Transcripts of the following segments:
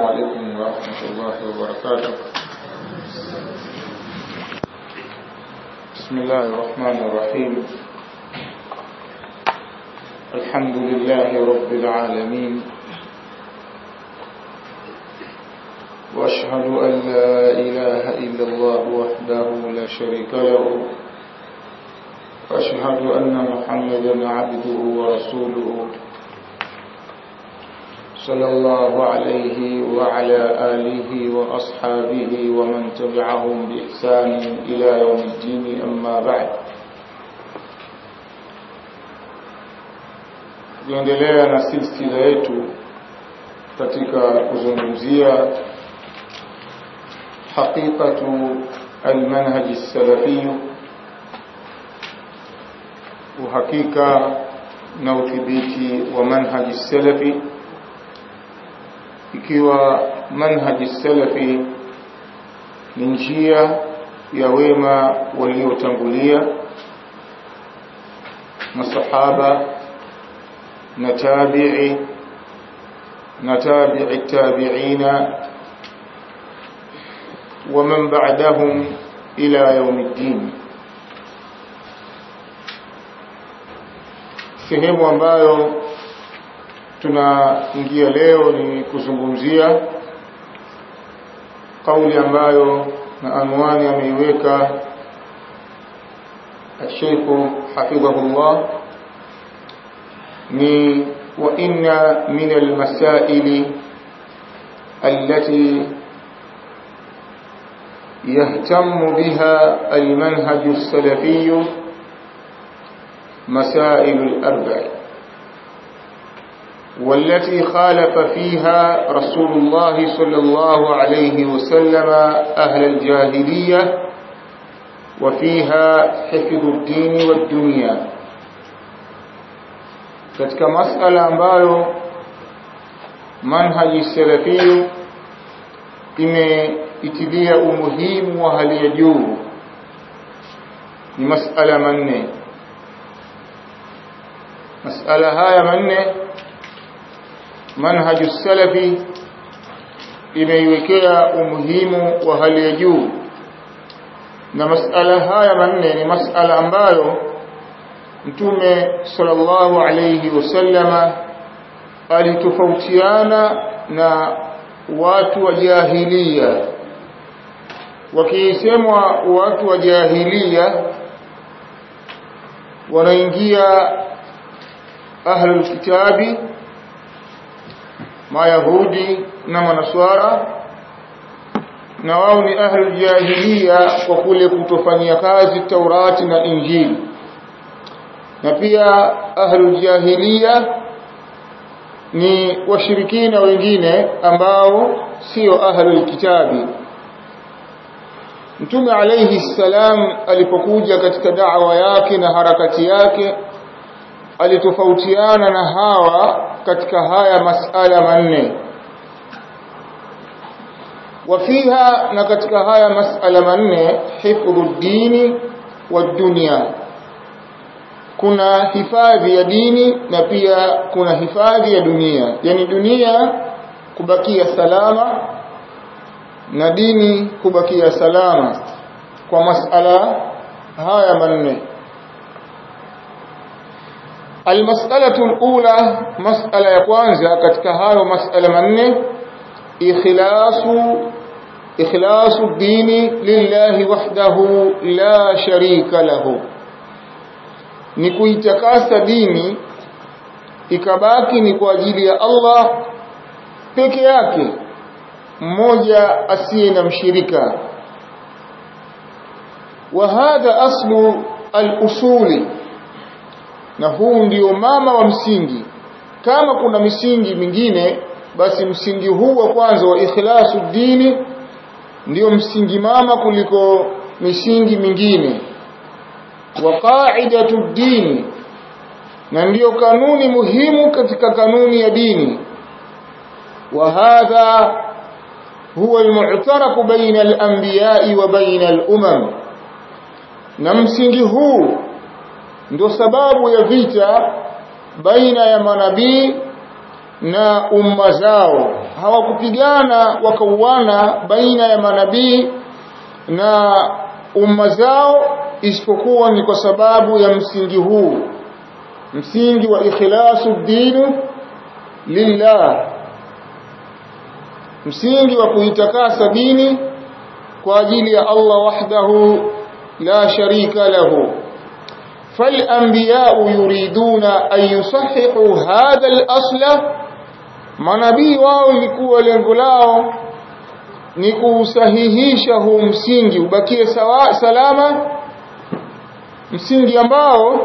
عليكم ورحمة الله وبركاته بسم الله الرحمن الرحيم الحمد لله رب العالمين وأشهد أن لا إله إلا الله وحده لا شريك له وأشهد أن محمدا عبده ورسوله صلى الله عليه وعلى آله وأصحابه ومن تبعهم بإحسان إلى يوم الدين أما بعد tukiendelea na silsila yetu katika kuzungumzia haqiqatu almanhaji salafiyu uhakika na udhibiti wa manhaji salafi ikiwa manhaji salafi ni njia ya wema waliotangulia masahaba na tabi'i na tabi'i tabi'ina ومن بعدهم إلى يوم الدين sehemu ambayo tunaingia leo ni kuzungumzia kauli ambayo na anwani ameiweka الشيخ حفظه الله ni وإن من المسائل التي يهتم بها المنهج السلفي مسائل الأربع والتي خالف فيها رسول الله صلى الله عليه وسلم أهل الجاهلية وفيها حفظ الدين والدنيا katika masala ambayo manhaji salafi imeitilia umuhimu wa hali ya juu ni masala manne masala haya manne manhaju salafi imeiwekea umuhimu wa hali ya juu na masala haya manne ni masala ambayo mtume sallallahu alayhi wasallama alitofautiana na watu wa jahiliya wakisemwa watu wa jahiliya wanaingia ahlul kitabi mayahudi na manaswara na wao ni ahlul jahiliya kwa kule kutofanyia kazi taurati na injili na pia ahlul jahiliya ni washirikina wengine ambao sio ahlul kitabi Mtume alayhi salam alipokuja katika da'wa yake na harakati yake alitofautiana na hawa katika haya masala manne wafiha na katika haya masala manne hifdhu dini wa dunya kuna hifadhi ya dini na pia kuna hifadhi ya dunia yani dunia kubakia salama na dini kubakia salama kwa masala haya manne المسألة الأولى مسألة يكوانزا katika hayo masala manne ikhlasu ikhlasu الدين لله وحده لا شريك له ni kuitakasa dini ikabaki ni kwa ajili ya Allah peke yake mmoja asiye na mshirika wa hadha aslu al-usuli na huu ndio mama wa msingi kama kuna misingi mingine basi msingi huu wa kwanza wa ikhlasu dini ndio msingi mama kuliko misingi mingine wa qa'idatu dini na ndiyo kanuni muhimu katika kanuni ya dini wa hadha huwa almu'taraku baina al-anbiya'i wa baina al-umam na msingi huu ndio sababu ya vita baina ya manabii na umma zao hawakupigana wakauana baina ya manabii na umma zao isipokuwa ni kwa sababu ya msingi huu msingi wa ikhlasu dinu lillah msingi wa kuitakasa dini kwa ajili ya Allah wahdahu la sharika lahu فالأنبياء يريدون أن يصححوا هذا الأصل manabii wao ilikuwa lengo lao ni kusahihisha huu msingi ubakie sawa, salama msingi ambao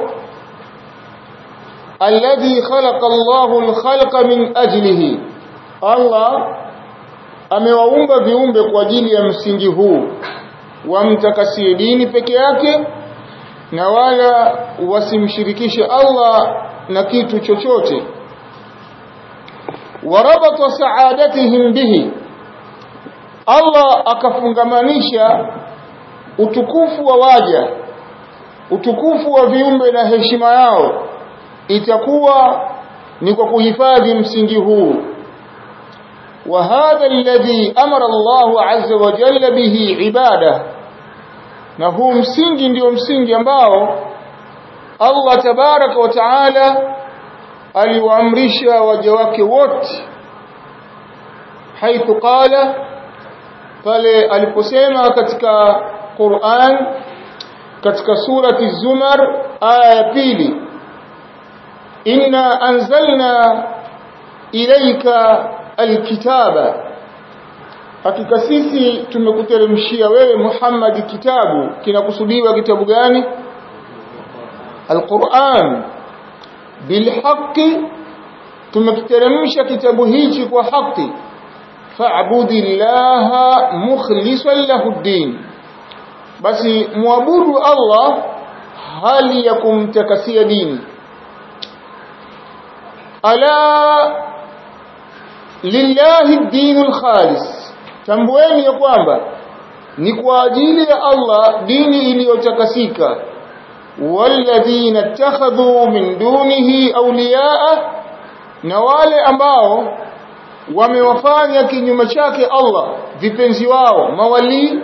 alladhi khalaqa Allahu al-khalqa min ajlihi Allah amewaumba viumbe kwa ajili ya msingi huu wamtakasie dini peke yake na wala wasimshirikishe Allah na kitu chochote warabata saadatihim bihi Allah akafungamanisha utukufu wa waja utukufu wa viumbe na heshima yao itakuwa ni kwa kuhifadhi msingi huu وهذا الذي أمر الله عز وجل به عباده na huu msingi ndio msingi ambao Allah tabaraka wa taala aliwaamrisha waja wake wote haithu qala pale aliposema katika Qur'an katika surati Zumar aya ya pili inna anzalna ilayka alkitaba hakika sisi tumekuteremshia wewe Muhammad kitabu kinakusudiwa kitabu gani Al-Qur'an bilhaqqi tumekiteremsha kitabu hichi kwa haki fa'budillaha mukhlishan lahu ad-din basi muabudu Allah hali ya kumtakasia dini ala lillahi ad-dinul khalis tambueni ya kwamba ni kwa ajili ya Allah dini iliyotakasika walladhina ittakhadhu min dunihi awliyaa na wale ambao wamewafanya kinyume chake Allah vipenzi wao mawali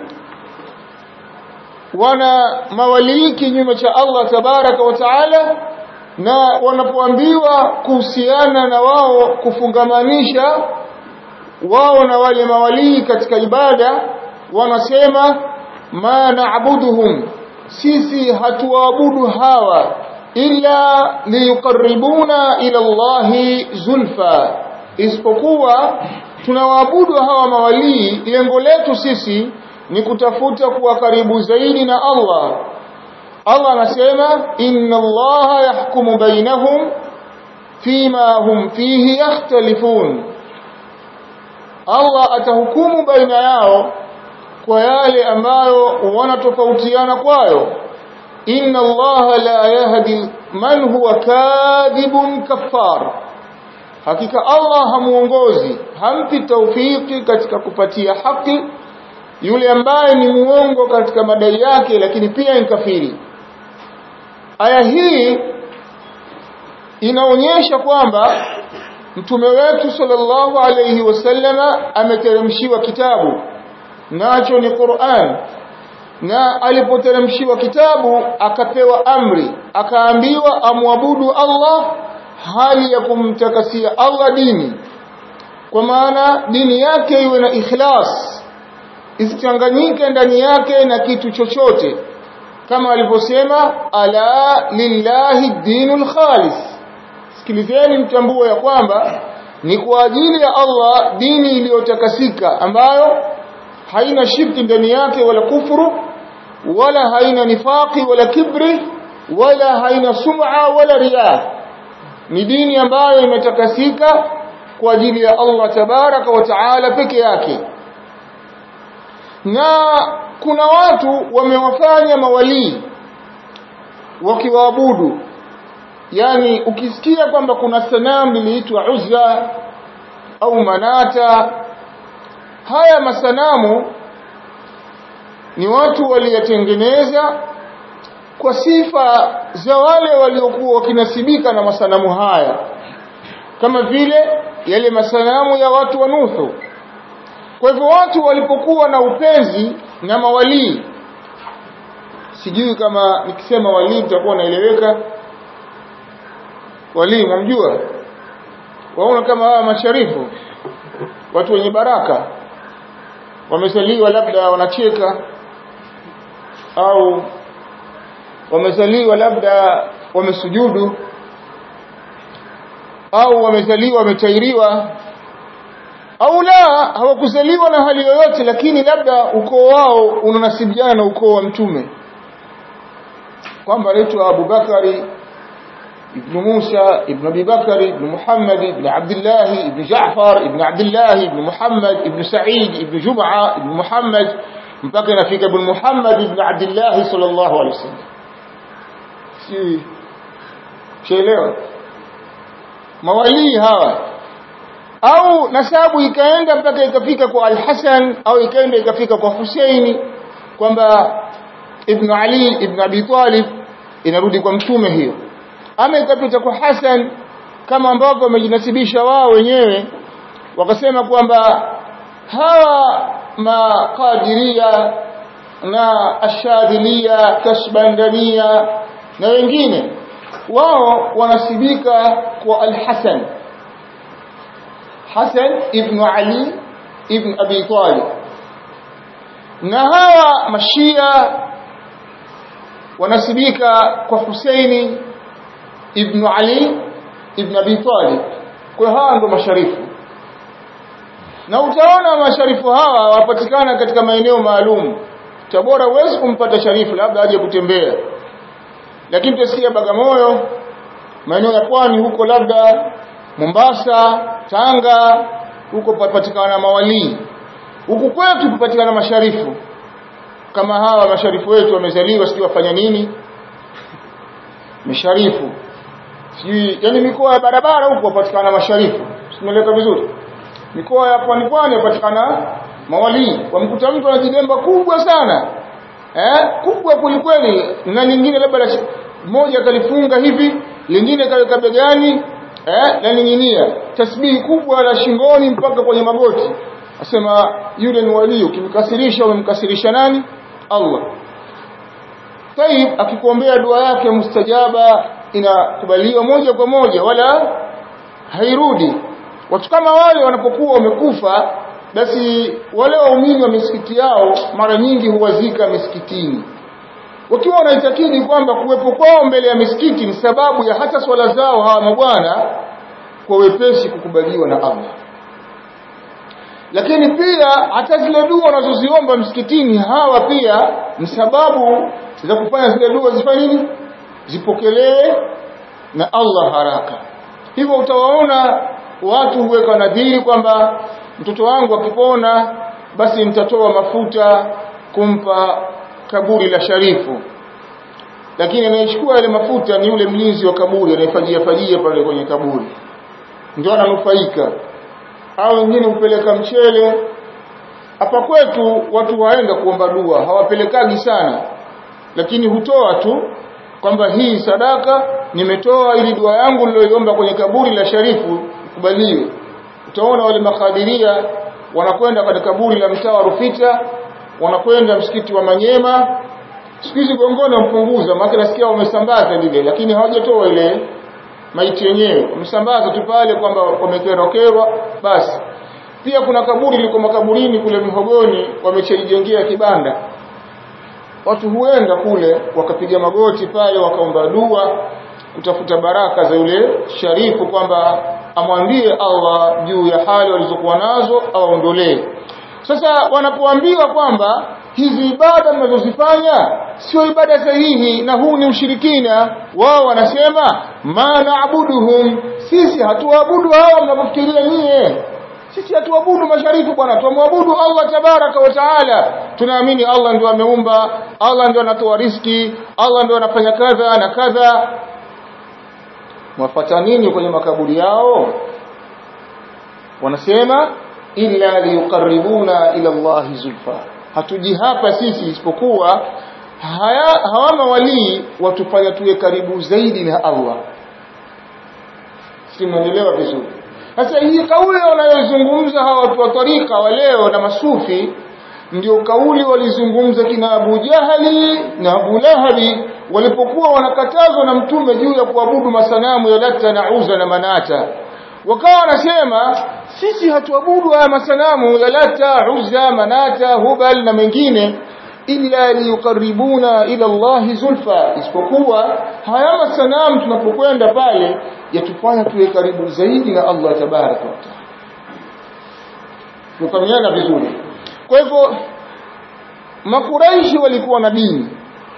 wana mawali kinyume cha Allah tabaraka wa taala na wanapoambiwa kuhusiana na wao kufungamanisha wao na wale mawalii katika ibada wanasema ma na'buduhum sisi hatuabudu hawa illa liyuqarribuna ila Allahi zulfa isipokuwa tunawaabudu hawa mawalii lengo letu sisi ni kutafuta kuwa karibu zaidi na Allah Allah anasema inna Allaha yahkumu bainahum fima hum fihi yakhtalifun Allah atahukumu baina yao kwa yale ambayo wanatofautiana kwayo inna allaha la yahdi man huwa kadhibun kaffar hakika Allah hamuongozi hampi taufiki katika kupatia haki yule ambaye ni muongo katika madai yake lakini pia ni kafiri aya hii inaonyesha kwamba mtume wetu sallallahu alayhi wasallama ameteremshiwa kitabu nacho ni Qur'an na alipoteremshiwa kitabu akapewa amri akaambiwa amwabudu Allah hali ya kumtakasia Allah dini kwa maana dini yake iwe na ikhlas isichanganyike ndani yake na kitu chochote kama alivyosema ala lillahi dinul khalis sikilizeni mtambue ya kwamba ni kwa ajili ya Allah dini iliyotakasika ambayo haina shirki ndani yake wala kufuru wala haina nifaqi wala kibri wala haina sum'a wala riya ni dini ambayo imetakasika kwa ajili ya Allah tabaraka wa taala peke yake na kuna watu wamewafanya mawalii wakiwaabudu yani ukisikia kwamba kuna sanamu liliitwa Uzza au Manata haya masanamu ni watu waliyatengeneza kwa sifa za wale waliokuwa wakinasibika na masanamu haya kama vile yale masanamu ya watu wa Nuhu kwa hivyo watu walipokuwa na upenzi na mawalii sijui kama nikisema walii mtakuwa naeleweka walii mwamjua waona kama hawa masharifu watu wenye baraka wamezaliwa labda wanacheka au wamezaliwa labda wamesujudu au wamezaliwa wametairiwa au la hawakuzaliwa na hali yoyote lakini labda ukoo wao unanasibiana na ukoo wa mtume kwamba anaitwa Abu Bakari ibn Musa ibn Abi Bakari ibn Muhammad ibn Abdullah ibn Jaafar ibn Abdullah ibn Muhammad ibn Sa'id ibn Jum'a ibn Muhammad mpaka inafika ibn Muhammad ibn Abdullah sallallahu alaihi wasallam si chelewa mawalii hawa au nasabu ikaenda mpaka ikafika kwa Al-Hasan au ikaenda ikafika kwa Husaini kwamba Ibn Ali Ibn Abi Talib inarudi kwa mtume hiyo ama ikapita kwa Hasan kama ambavyo wamejinasibisha wao wenyewe wakasema kwamba hawa maqadiria na ashadhilia kasbandania na wengine wao wanasibika kwa Al-Hasan Hasan ibn Ali ibn Abi Talib na hawa mashia wanasibika kwa Husaini ibn Ali ibn Abi Talib kwa hawa ndo masharifu na utaona masharifu hawa wapatikana katika maeneo maalum Tabora huwezi kumpata sharifu labda aje kutembea lakini tutasikia Bagamoyo maeneo ya pwani huko labda Mombasa Tanga huko papatikana mawalii huku kwetu kupatikana masharifu kama hawa masharifu wetu wamezaliwa sijui wafanya nini masharifu sijui yani mikoa ya barabara huko wapatikana masharifu simeleka vizuri mikoa ya pwani pwani wapatikana mawalii wamkuta mtu anajidemba kubwa sana eh kubwa kulikweli na nyingine labda moja kalifunga hivi lingine kaweka begani eh na ninginia tasbihi kubwa la shingoni mpaka kwenye magoti asema yule ni wali ukimkasirisha umemkasirisha nani Allah Taib akikuombea dua yake mustajaba inakubaliwa moja kwa moja wala hairudi watu kama wale wanapokuwa wamekufa basi wale waumini wa misikiti yao mara nyingi huwazika misikitini wakiwa wanaitakidi kwamba kuwepo kwao mbele ya misikiti ni sababu ya hata swala zao hawa mabwana kwa wepesi kukubaliwa na Allah lakini pia hata zile dua wanazoziomba msikitini hawa pia ni sababu za kufanya zile dua zifanye nini zipokelewe na Allah haraka hivyo utawaona watu huweka nadhiri kwamba mtoto wangu akipona basi nitatoa mafuta kumpa kaburi la sharifu lakini anayechukua yale mafuta ni yule mlinzi wa kaburi anayefajia fajia pale kwenye kaburi ndio ananufaika au wengine hupeleka mchele hapa kwetu watu waenda kuomba dua hawapelekagi sana lakini hutoa tu kwamba hii sadaka nimetoa ili dua yangu niliyoiomba kwenye kaburi la sharifu ikubaliwe utaona wale makadiria wanakwenda katika kaburi la mtaa wa Rufita wanakwenda msikiti wa Manyema siku hizi gongoni wampunguza maana nasikia wamesambaza lile lakini hawajatoa ile maiti yenyewe wamesambaza tu pale kwamba wamekerokerwa basi pia kuna kaburi liko makaburini kule Mihogoni wamechijengea kibanda watu huenda kule wakapiga magoti pale wakaomba dua kutafuta baraka za yule sharifu kwamba amwambie Allah juu ya hali walizokuwa nazo awaondolee sasa wanapoambiwa kwamba hizi ibada mnazozifanya sio ibada sahihi na huu ni ushirikina wao wanasema ma naabuduhum sisi hatuabudu hawa mnapofikiria nyie sisi hatuabudu masharifu bwana tumwabudu Allah tabaraka wa taala tunaamini Allah ndio ameumba Allah ndio anatoa riski Allah ndio anafanya kadha na kadha mwafata nini kwenye makaburi yao wanasema illa liyuqarribuna ila Allah zulfa hatuji hapa sisi isipokuwa haya hawa mawalii watufanya tuwe karibu zaidi na Allah si mnaelewa vizuri sasa hii kauli wanayozungumza hawa watu wa tarika wa leo na masufi ndio kauli walizungumza kina Abu Jahali na Abu Lahabi walipokuwa wanakatazwa na mtume juu ya kuabudu masanamu ya Lata na Uza na Manata wakawa wanasema sisi hatuabudu haya masanamu ya Lata, Uzza, Manata, Hubal na mengine illa liyuqarribuna ila Allah zulfa isipokuwa haya masanamu tunapokwenda pale yatufanya tuwe karibu zaidi na Allah tabaraka wa taala tukamiana vizuri kwa hivyo makuraishi walikuwa na dini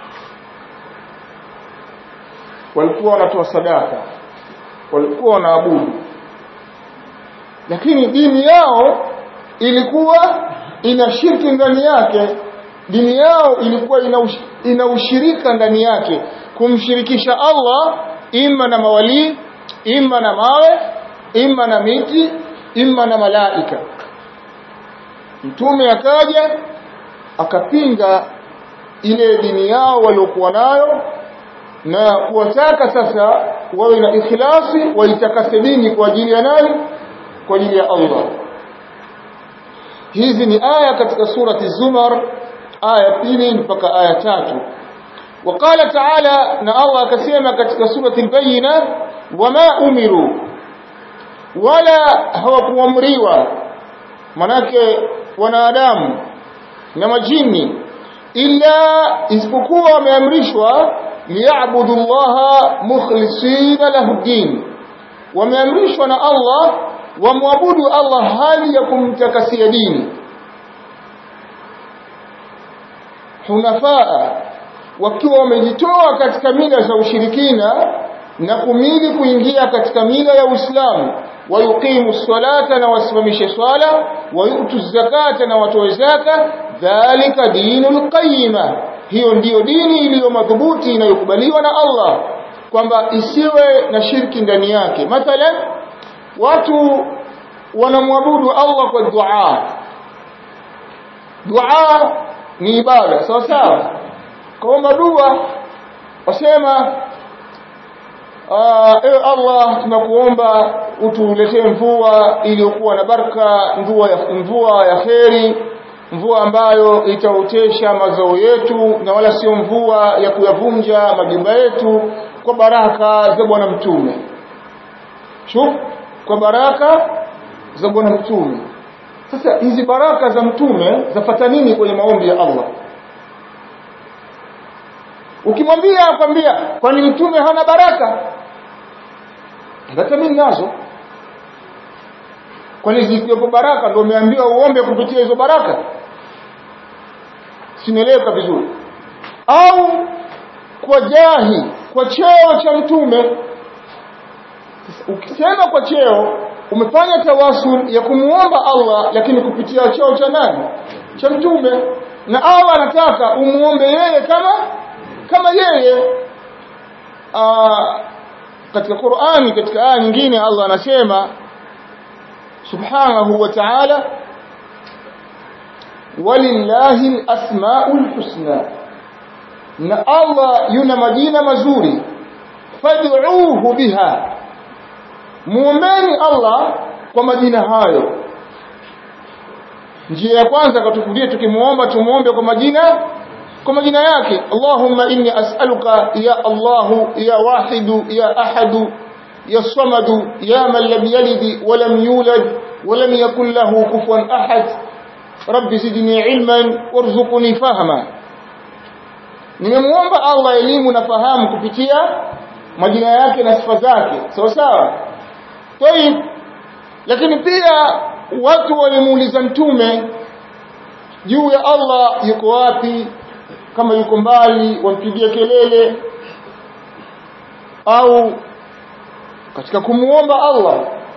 walikuwa wanatoa sadaka walikuwa wanaabudu lakini dini yao ilikuwa ina shirki ndani yake dini yao ilikuwa ina, ush, ina ushirika ndani yake kumshirikisha Allah imma na mawali imma na mawe imma na miti imma na malaika mtume akaja akapinga ile dini yao waliokuwa nayo na kuwataka sasa wawe na ikhlasi waitakase dini kwa ajili ya nani kwa ajili ya Allah hizi ni aya katika surati Zumar aya pili mpaka aya tatu وقال تعالى na Allah akasema katika surati al-Bayyina wama umiru wala hawakuamriwa manake wanadamu na majini illa isipokuwa wameamrishwa liyabudu Allah mukhlisina lahu din wameamrishwa na Allah wamwabudu Allah hali ya kumtakasia dini hunafaa wakiwa wamejitoa katika mila za ushirikina na kumili kuingia katika mila ya Uislamu wayuqimu salata na wasimamishe swala wayutu zakata na watoe zaka dhalika dinul qayyima hiyo ndiyo dini iliyo madhubuti inayokubaliwa na Allah kwamba isiwe na shirki ndani yake mathalan watu wanamwabudu Allah kwa dua dua ni ibada sawa sawa kaomba dua wasema ewe Allah tunakuomba utuletee mvua iliyokuwa na baraka mvua ya mvua ya kheri mvua ambayo itaotesha mazao yetu na wala sio mvua ya kuyavunja majumba yetu kwa baraka za bwana mtume shuf kwa baraka za bwana mtume sasa hizi baraka za mtume zafata nini kwenye maombi ya Allah ukimwambia akwambia kwani mtume hana baraka hata mimi nazo kwani zikiwepo baraka ndio umeambiwa uombe kupitia hizo baraka sinaeleweka vizuri au kwa jahi kwa cheo cha mtume ukisema kwa cheo umefanya tawasul ya kumuomba Allah lakini kupitia cheo cha nani cha mtume na Allah anataka umuombe yeye kama kama yeye Aa, katika Qur'ani katika aya nyingine Allah anasema subhanahu wa ta'ala walillahi al-asma'ul husna na Allah yuna majina mazuri fad'uuhu biha muombeni Allah kwa majina hayo njia ya kwanza katufudia tukimuomba tumuombe kwa majina kwa majina yake Allahumma inni as'aluka ya Allahu ya wahidu ya ahadu ya samadu ya man lam yalid wa lam yulad wa lam yakul lahu kufuwan ahad rabbi zidni ilman warzuqni fahma nimemuomba Allah elimu na fahamu kupitia majina yake na sifa zake sawa sawa tayib lakini pia watu walimuuliza mtume juu ya Allah yuko wapi kama yuko mbali wampigia kelele au katika kumuomba Allah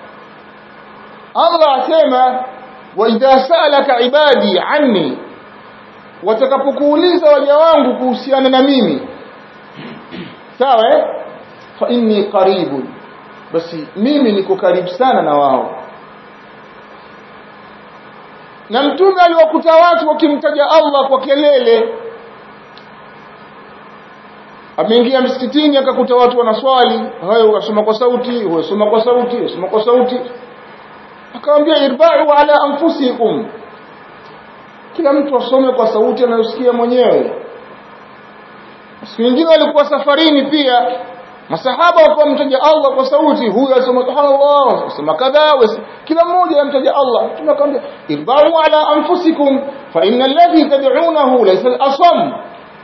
Allah asema wa idha salaka ibadi anni watakapokuuliza waja wangu kuhusiana na mimi sawa eh fa inni qaribun basi mimi niko karibu sana na wao na mtume aliwakuta watu wakimtaja Allah kwa kelele ameingia msikitini akakuta watu wanaswali hayo wasoma kwa sauti wasoma kwa sauti wasoma kwa sauti akamwambia irba'u ala anfusikum kila mtu asome kwa sauti anayosikia mwenyewe siku nyingine walikuwa safarini pia masahaba walikuwa mtaja Allah kwa sauti huyu asema subhanallah asema kadha kila mmoja amtaja Allah tunakwambia irba'u ala anfusikum fa innal ladhi tad'unahu laysa al-asam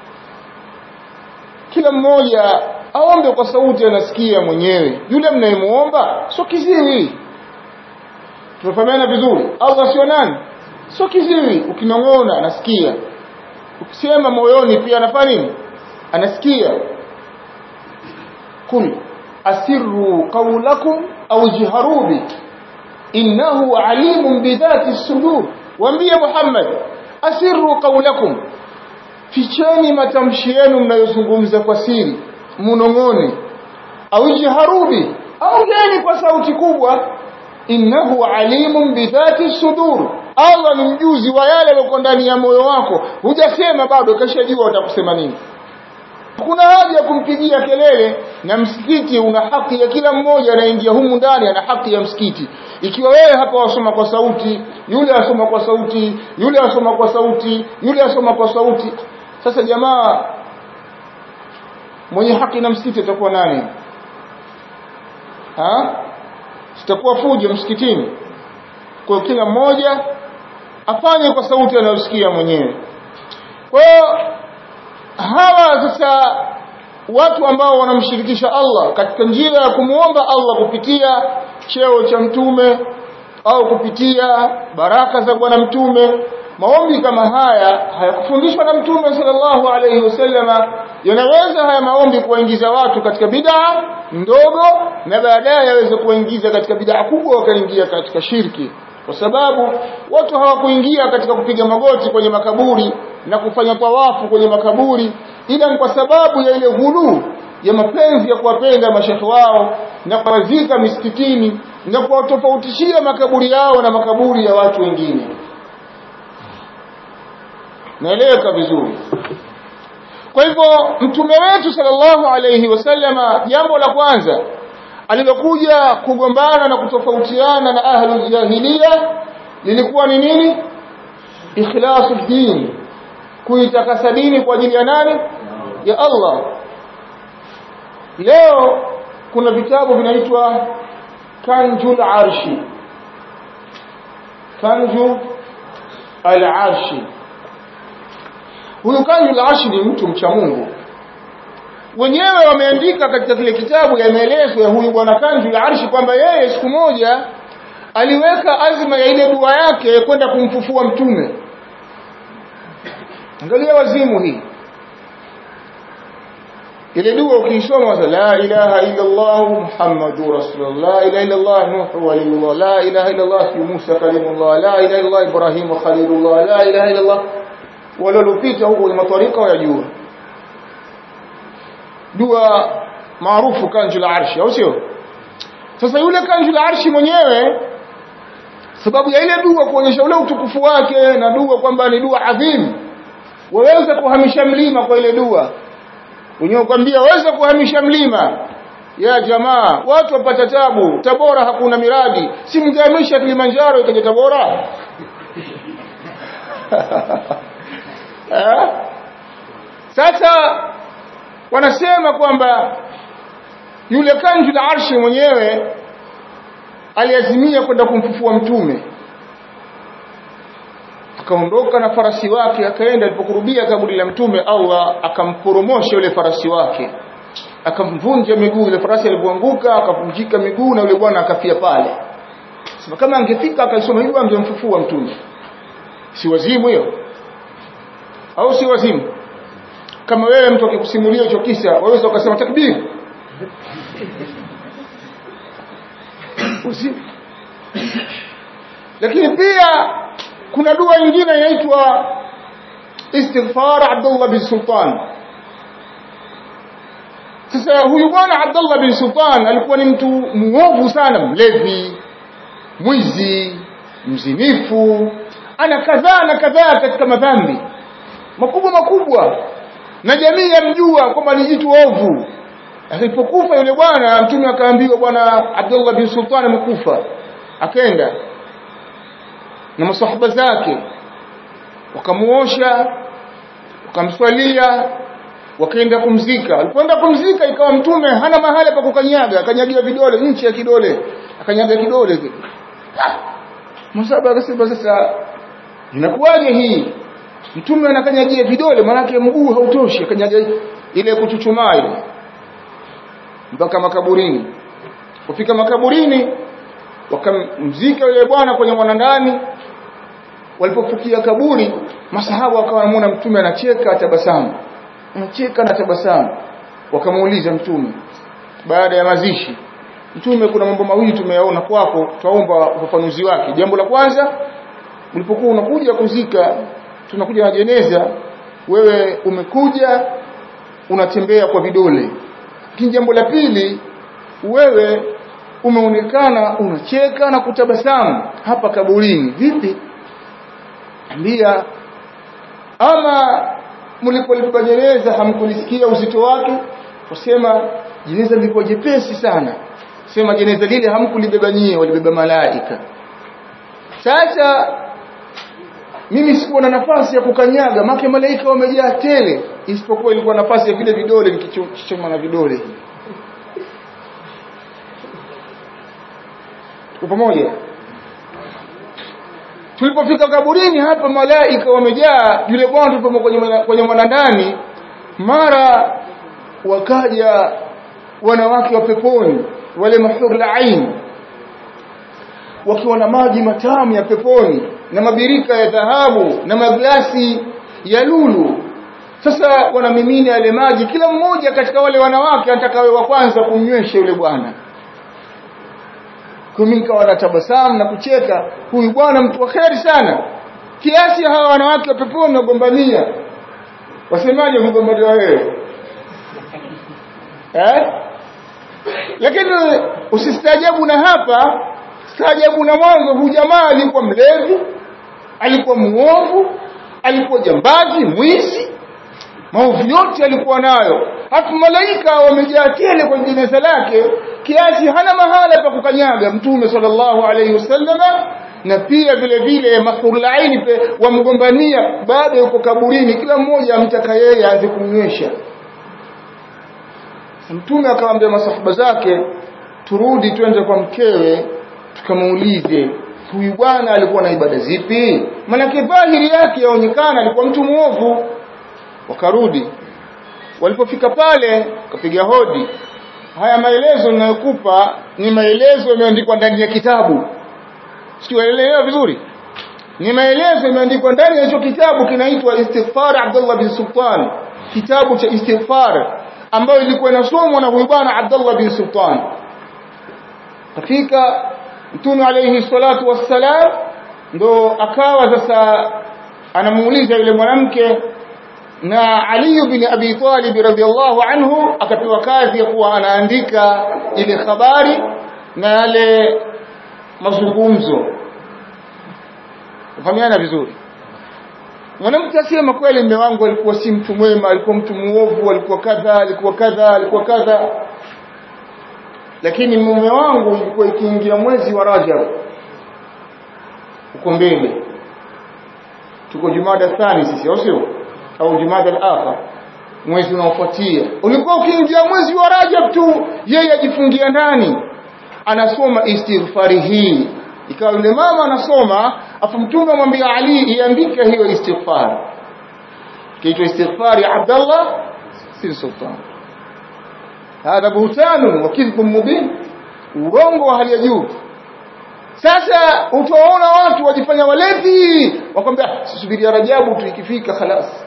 kila mmoja aombe kwa sauti anasikia mwenyewe yule mnayemuomba sio kiziwi tunafahamiana vizuri Allah sio nani sio kiziwi ukinong'ona anasikia ukisema moyoni pia anafanya nini anasikia kul asirru qawlakum au jiharu bi innahu alimun bidhati sudur waambie Muhammad asirru qawlakum ficheni matamshi yenu mnayozungumza kwa siri munong'one au jiharubi au gani kwa sauti kubwa innahu alimun bidhati sudur Allah ni mjuzi wa yale yaliyo ndani ya moyo wako hujasema bado kashajua utakusema nini kuna haja ya kumpigia kelele na msikiti una haki ya kila mmoja anaingia humu ndani ana haki ya msikiti ikiwa wewe hapa wasoma kwa sauti yule asoma kwa sauti yule asoma kwa sauti yule asoma kwa sauti sasa jamaa mwenye haki na msikiti atakuwa nani ha sitakuwa fujo msikitini kwa kila mmoja afanye kwa sauti anayosikia mwenyewe kwa hiyo hawa sasa watu ambao wanamshirikisha Allah katika njia ya kumuomba Allah kupitia cheo cha mtume au kupitia baraka za bwana mtume maombi kama haya hayakufundishwa na mtume sallallahu alayhi wasallama yanaweza haya maombi kuwaingiza watu katika bid'a ndogo na baadaye yaweze kuwaingiza katika bid'a kubwa wakaingia katika shirki kwa sababu watu hawakuingia katika kupiga magoti kwenye makaburi na kufanya tawafu kwenye makaburi ila kwa sababu ya ile ghulu ya mapenzi ya kuwapenda mashekhe wao na kuwazika misikitini na kuwatofautishia makaburi yao na makaburi ya watu wengine naeleweka vizuri kwa hivyo mtume wetu sallallahu alayhi wasallama jambo la kwanza alilokuja kugombana na kutofautiana na ahlu jahiliya lilikuwa ni nini ikhlasu din kuitakasa dini kwa ajili ya nani ya Allah leo kuna vitabu vinaitwa kanjul arshi kanju al-arshi huyu kanjul arshi ni mtu mcha Mungu wenyewe wameandika katika kile kitabu ya maelezo ya huyu bwana kanjul arshi kwamba yeye siku moja aliweka azma ya ile dua yake kwenda kumfufua mtume angalia wazimu hii ile dua ukiisoma la ilaha illa Allah Muhammadur Rasulullah la ilaha illa Allah Nuh waliyullah la ilaha illa Allah Musa kalimullah la ilaha illa Allah Ibrahim khalilullah la ilaha illa Allah walolopita huko kwenye matwarika wayajua dua maarufu kanjul arshi au sio sasa yule kanjul arshi mwenyewe sababu ya ile dua kuonyesha ule utukufu wake na dua kwamba ni dua adhim waweza kuhamisha mlima kwa ile dua wenyewe kwambia waweza kuhamisha mlima ya jamaa watu wapata tabu tabora hakuna miradi si mngehamisha kilimanjaro ikaja tabora sasa wanasema kwamba yule kanju la arshi mwenyewe aliazimia kwenda kumfufua mtume akaondoka na farasi wake akaenda alipokurubia kaburi la mtume Allah akamporomosha yule farasi wake akamvunja miguu yule farasi alipoanguka akavunjika miguu na yule bwana akafia pale sema kama angefika akaisoma hivyo angemfufua mtume si wazimu hiyo au si wazimu kama wewe mtu akikusimulia hicho kisa waweza ukasema takbir lakini pia kuna dua nyingine inaitwa istighfar Abdullah bin Sultan sasa huyu bwana Abdullah bin Sultan alikuwa ni mtu muovu sana mlevi mwizi mzinifu ana kadhaa na kadhaa katika madhambi makubwa makubwa na jamii yamjua kwamba ni jitu ovu alipokufa yule bwana mtume akaambiwa bwana Abdullah bin Sultan amekufa akaenda na masahaba zake wakamuosha wakamswalia wakaenda kumzika walipoenda kumzika ikawa mtume hana mahali pa kukanyaga akanyagia vidole nchi ya kidole akanyaga kidole kile masahaba akasema sasa inakuwaje hii mtume anakanyagia vidole manake mguu hautoshi akanyaga ile kuchuchumaa ile mpaka makaburini kufika makaburini wakamzika yule bwana kwenye mwanandani walipofikia kaburi masahaba wakawa wanamuona mtume anacheka tabasamu anacheka na tabasamu wakamuuliza mtume baada ya mazishi mtume kuna mambo mawili tumeyaona kwako twaomba ufafanuzi wake jambo la kwanza ulipokuwa unakuja kuzika tunakuja na jeneza wewe umekuja unatembea kwa vidole lakini jambo la pili wewe umeonekana unacheka na kutabasamu hapa kaburini vipi ambia ama mlipolipa jeneza hamkulisikia uzito wake kusema jeneza lilikuwa jepesi sana sema jeneza lile hamkulibeba nyie walibeba malaika sasa mimi sikuwa na nafasi ya kukanyaga make malaika wamejaa tele isipokuwa ilikuwa nafasi ya vile vidole nikichoma na vidole hivi tuko pamoja tulipofika kaburini hapa malaika wamejaa yule bwana tulipo kwenye kwenye mwanandani mara wakaja wanawake wa peponi wale mahur ain wakiwa na maji matamu ya peponi na mabirika ya dhahabu na maglasi ya lulu sasa wanamimina yale maji kila mmoja katika wale wanawake anataka wa kwanza kumnywesha yule bwana kumika wanatabasamu na kucheka huyu bwana mtu wa kheri sana kiasi hawa wanawake wa peponi wagombania wasemaje mgombania wewe eh lakini usistaajabu na hapa staajabu na mwanzo huyu jamaa alikuwa mlevi alikuwa muovu alikuwa jambazi mwizi maovu yote alikuwa nayo halafu malaika wamejaa tele kwenye jeneza lake kiasi hana mahala pa kukanyaga mtume sallallahu alaihi wasallama na pia vile vile mahurulaini wamgombania bado yuko kaburini kila mmoja amtaka yeye aanze kumnywesha mtume akawaambia masahaba zake turudi twende kwa mkewe tukamuulize huyu bwana alikuwa na ibada zipi manake dhahiri yake yaonekana alikuwa mtu muovu wakarudi walipofika pale kapiga hodi haya maelezo ninayokupa ni maelezo yameandikwa ndani ya kitabu sikiwaelewa vizuri ni maelezo yameandikwa ndani ya hicho kitabu kinaitwa istighfar Abdullah bin Sultan kitabu cha istighfar ambayo ilikuwa inasomwa na huyu bwana Abdullah bin Sultan kafika mtume alayhi salatu wassalam ndo akawa sasa anamuuliza yule mwanamke na Ali bin Abi Talib radhiallahu anhu akapewa kazi ya kuwa anaandika ile habari na yale mazungumzo fahamiana vizuri mwanamke asema kweli mume wangu alikuwa si mtu mwema alikuwa mtu muovu alikuwa kadha alikuwa kadha alikuwa kadha lakini mume wangu ilikuwa ikiingia mwezi wa Rajab uko mbele tuko Jumada thani sisi au sio au Jumada al-akhir mwezi unaofuatia ulikuwa ukiingia mwezi wa Rajab tu yeye ajifungia ndani anasoma istighfari hii ikawa yule mama anasoma afu mtume amwambia Ali iandike hiyo istighfar kiitwa istighfar ya Abdullah bin Sultan hadha buhtanun wa kidhbun mubin urongo wa hali ya juu sasa utaona watu wajifanya walevi wakwambia subiria Rajabu tu ikifika khalas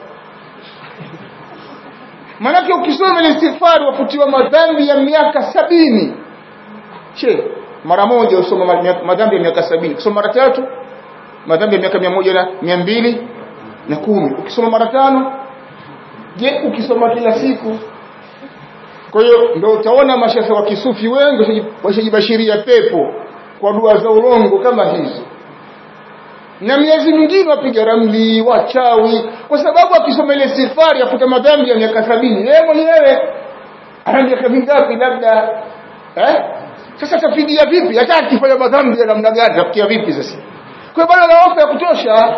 manake ukisoma ile istighfar wafutiwa madhambi ya miaka sabini che mara moja usoma madhambi ya miaka sabini ukisoma mara tatu madhambi ya miaka mia moja na mia mbili na kumi ukisoma mara tano je ukisoma kila siku kwa hiyo ndio utaona mashehe wa kisufi wengi washajibashiria pepo kwa dua za urongo kama hizo na miezi mingine wapiga ramli wachawi kwa sababu akisoma ile sifari afuta madhambi ya miaka sabini yeye mwenyewe ana miaka mingapi labda eh sasa tafidia vipi hata akifanya madhambi ya namna gani tafikia vipi sasa kwa bado na hofu ya kutosha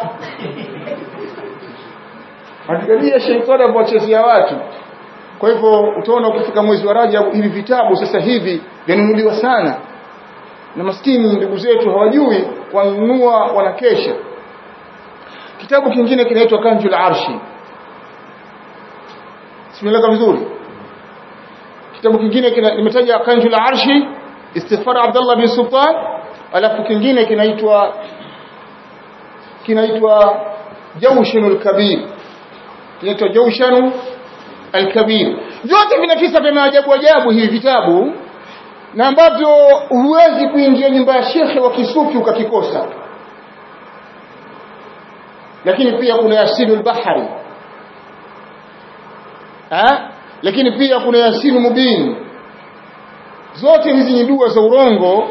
angalia sheitani anapowachezea watu kwa hivyo utaona ukifika mwezi wa Rajab hivi vitabu sasa hivi vyanunuliwa sana na maskini ndugu zetu hawajui wanunua wanakesha kitabu kingine kinaitwa Kanjul Arshi simeleka vizuri kitabu kingine nimetaja Kanjul Arshi istighfar Abdullah bin Sultan alafu kingine kinaitwa kinaitwa Jawshanul Kabir kinaitwa Jawshanul Al-Kabir vyote vina visa vya maajabu ajabu hivi vitabu na ambavyo huwezi kuingia nyumba ya shekhe wa kisufi ukakikosa lakini pia kuna yasinul bahari ha? lakini pia kuna yasinu mubin zote hizi ni dua za urongo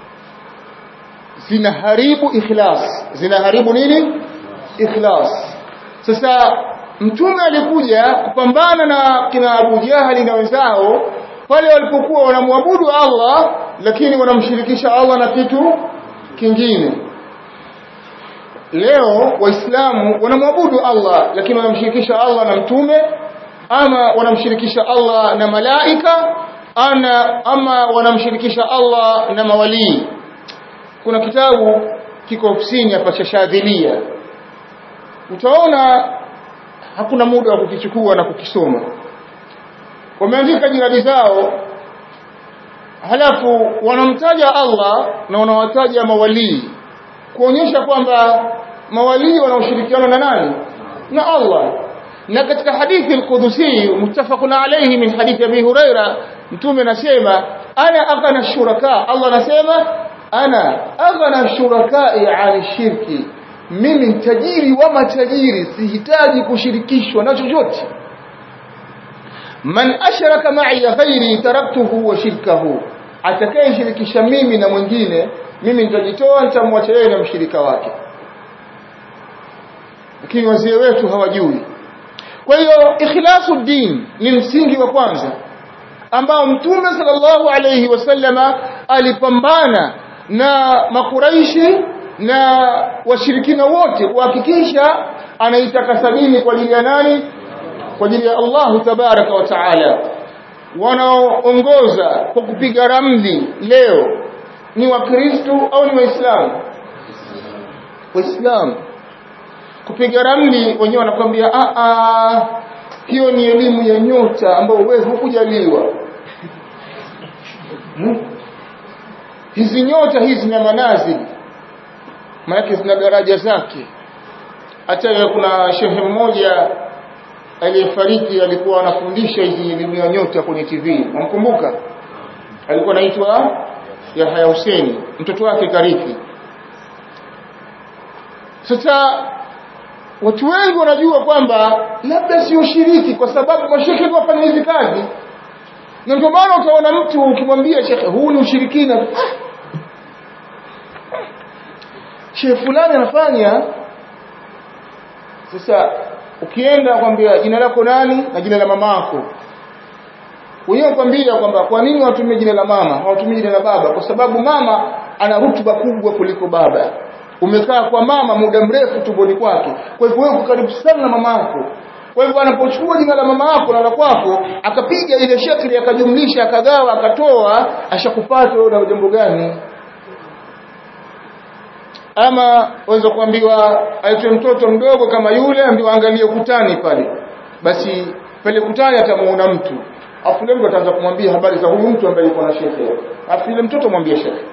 zinaharibu ikhlas zinaharibu nini ikhlas sasa mtume alikuja kupambana na kina Abu Jahali na wenzao pale walipokuwa wanamwabudu Allah lakini wanamshirikisha Allah na kitu kingine leo waislamu wanamwabudu Allah lakini wanamshirikisha Allah na mtume ama wanamshirikisha Allah na malaika ana ama wanamshirikisha Allah na mawalii kuna kitabu kiko ofisini hapa cha Shadhilia utaona hakuna muda wa kukichukua na kukisoma wameandika jiradi zao halafu wanamtaja Allah na wanawataja mawalii kuonyesha kwamba mawalii wanaoshirikiana na nani na Allah na katika hadithi al-Qudusi muttafaqun alayhi min hadithi Abi Huraira mtume anasema ana aghna shuraka Allah anasema ana aghna shurakai an shirki mimi tajiri wa matajiri sihitaji kushirikishwa na chochote man ashraka ma'i ghairi taraktuhu wa shirkahu atakayeshirikisha mimi na mwingine mimi nitajitoa nitamwacha yeye na mshirika wake lakini wazee wetu hawajui kwa hiyo ikhlasu din ni msingi wa kwanza ambao mtume sallallahu alayhi wasallama alipambana na makuraishi na washirikina wote kuhakikisha anaitakasa dini kwa ajili ya nani kwa ajili ya Allahu tabaraka wa taala wanaoongoza kwa kupiga ramli leo ni wakristo au ni waislamu waislamu kupiga ramli wenyewe wanakwambia a a hiyo ni elimu ya nyota ambayo wewe hukujaliwa hmm? hizi nyota hizi na manazili maana zina daraja zake hata kuna shehe mmoja aliyefariki alikuwa anafundisha hizi elimu ya nyota kwenye TV unamkumbuka alikuwa anaitwa Yahya Hussein mtoto wake karithi sasa watu wengi wanajua kwamba labda sio shiriki kwa sababu mashekhe ndio wafanya hizi kazi na ndio maana utaona mtu ukimwambia shekhe huu ni ushirikina ah, shehe fulani anafanya sasa ukienda kwambia jina lako nani na jina la mamako wenyewe kwambia kwamba kwa nini watumie jina la mama hawatumii jina la baba kwa sababu mama ana rutuba kubwa kuliko baba umekaa kwa mama muda mrefu tumboni kwake kwa hivyo wewe karibu sana na mama yako kwa hivyo anapochukua jina la mama yako na la kwako akapiga ile shekli akajumlisha akagawa akatoa ashakupata wewe na jambo gani ama waweza kuambiwa aitwe mtoto mdogo kama yule ambiwa angalie ukutani pale basi pale kutani atamuona mtu afu leo ataanza kumwambia habari za huyu mtu ambaye yuko na shekhe afu yule mtoto mwambie shekhe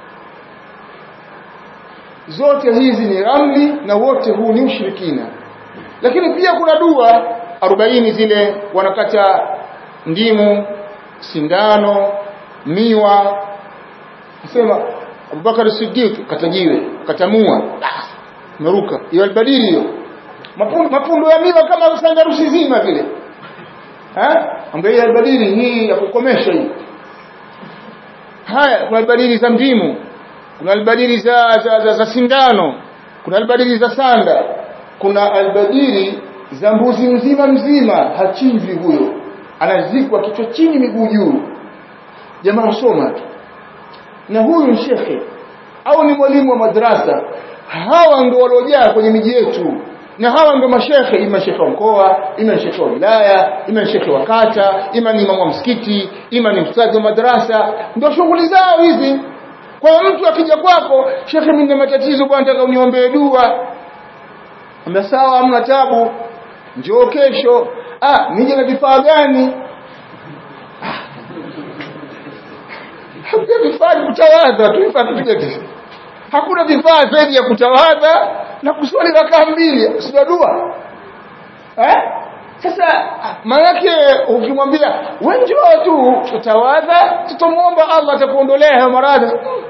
zote hizi ni ramli na wote huu ni ushirikina lakini pia kuna dua 40 zile wanakata ndimu sindano miwa sema Abubakar Siddiq katajiwe katamua meruka hiyo albadili hiyo mapundo mapundo ya miwa kama sandarusi zima vile eh ambaye albadili hii ya kukomesha hii haya kuna albadili za ndimu kuna albadili za, za, za, za sindano kuna albadili za sanda kuna albadili za mbuzi mzima mzima hachinjwi huyo anazikwa kichwa chini miguu juu jamaa soma tu na huyu ni shekhe au ni mwalimu wa madrasa hawa ndio waliojaa kwenye miji yetu na hawa ndio mashekhe ima shekhe wa mkoa ima shekhe wa wilaya ima shekhe wa kata ima ni imamu wa msikiti ima ni mstadhi wa madrasa ndio shughuli zao hizi kwa hiyo mtu akija kwako shekhe mimi nina matatizo bwana nataka uniombee dua ambia sawa hamna tabu njoo kesho ah nije na vifaa gani hakuna vifaa vya kutawadha tu vifaa tupige hakuna vifaa zaidi ya kutawadha na kuswali rakaa mbili sio dua eh sasa maanake ukimwambia wewe njoo tu tutawadha tutamuomba Allah atakuondolea hayo maradhi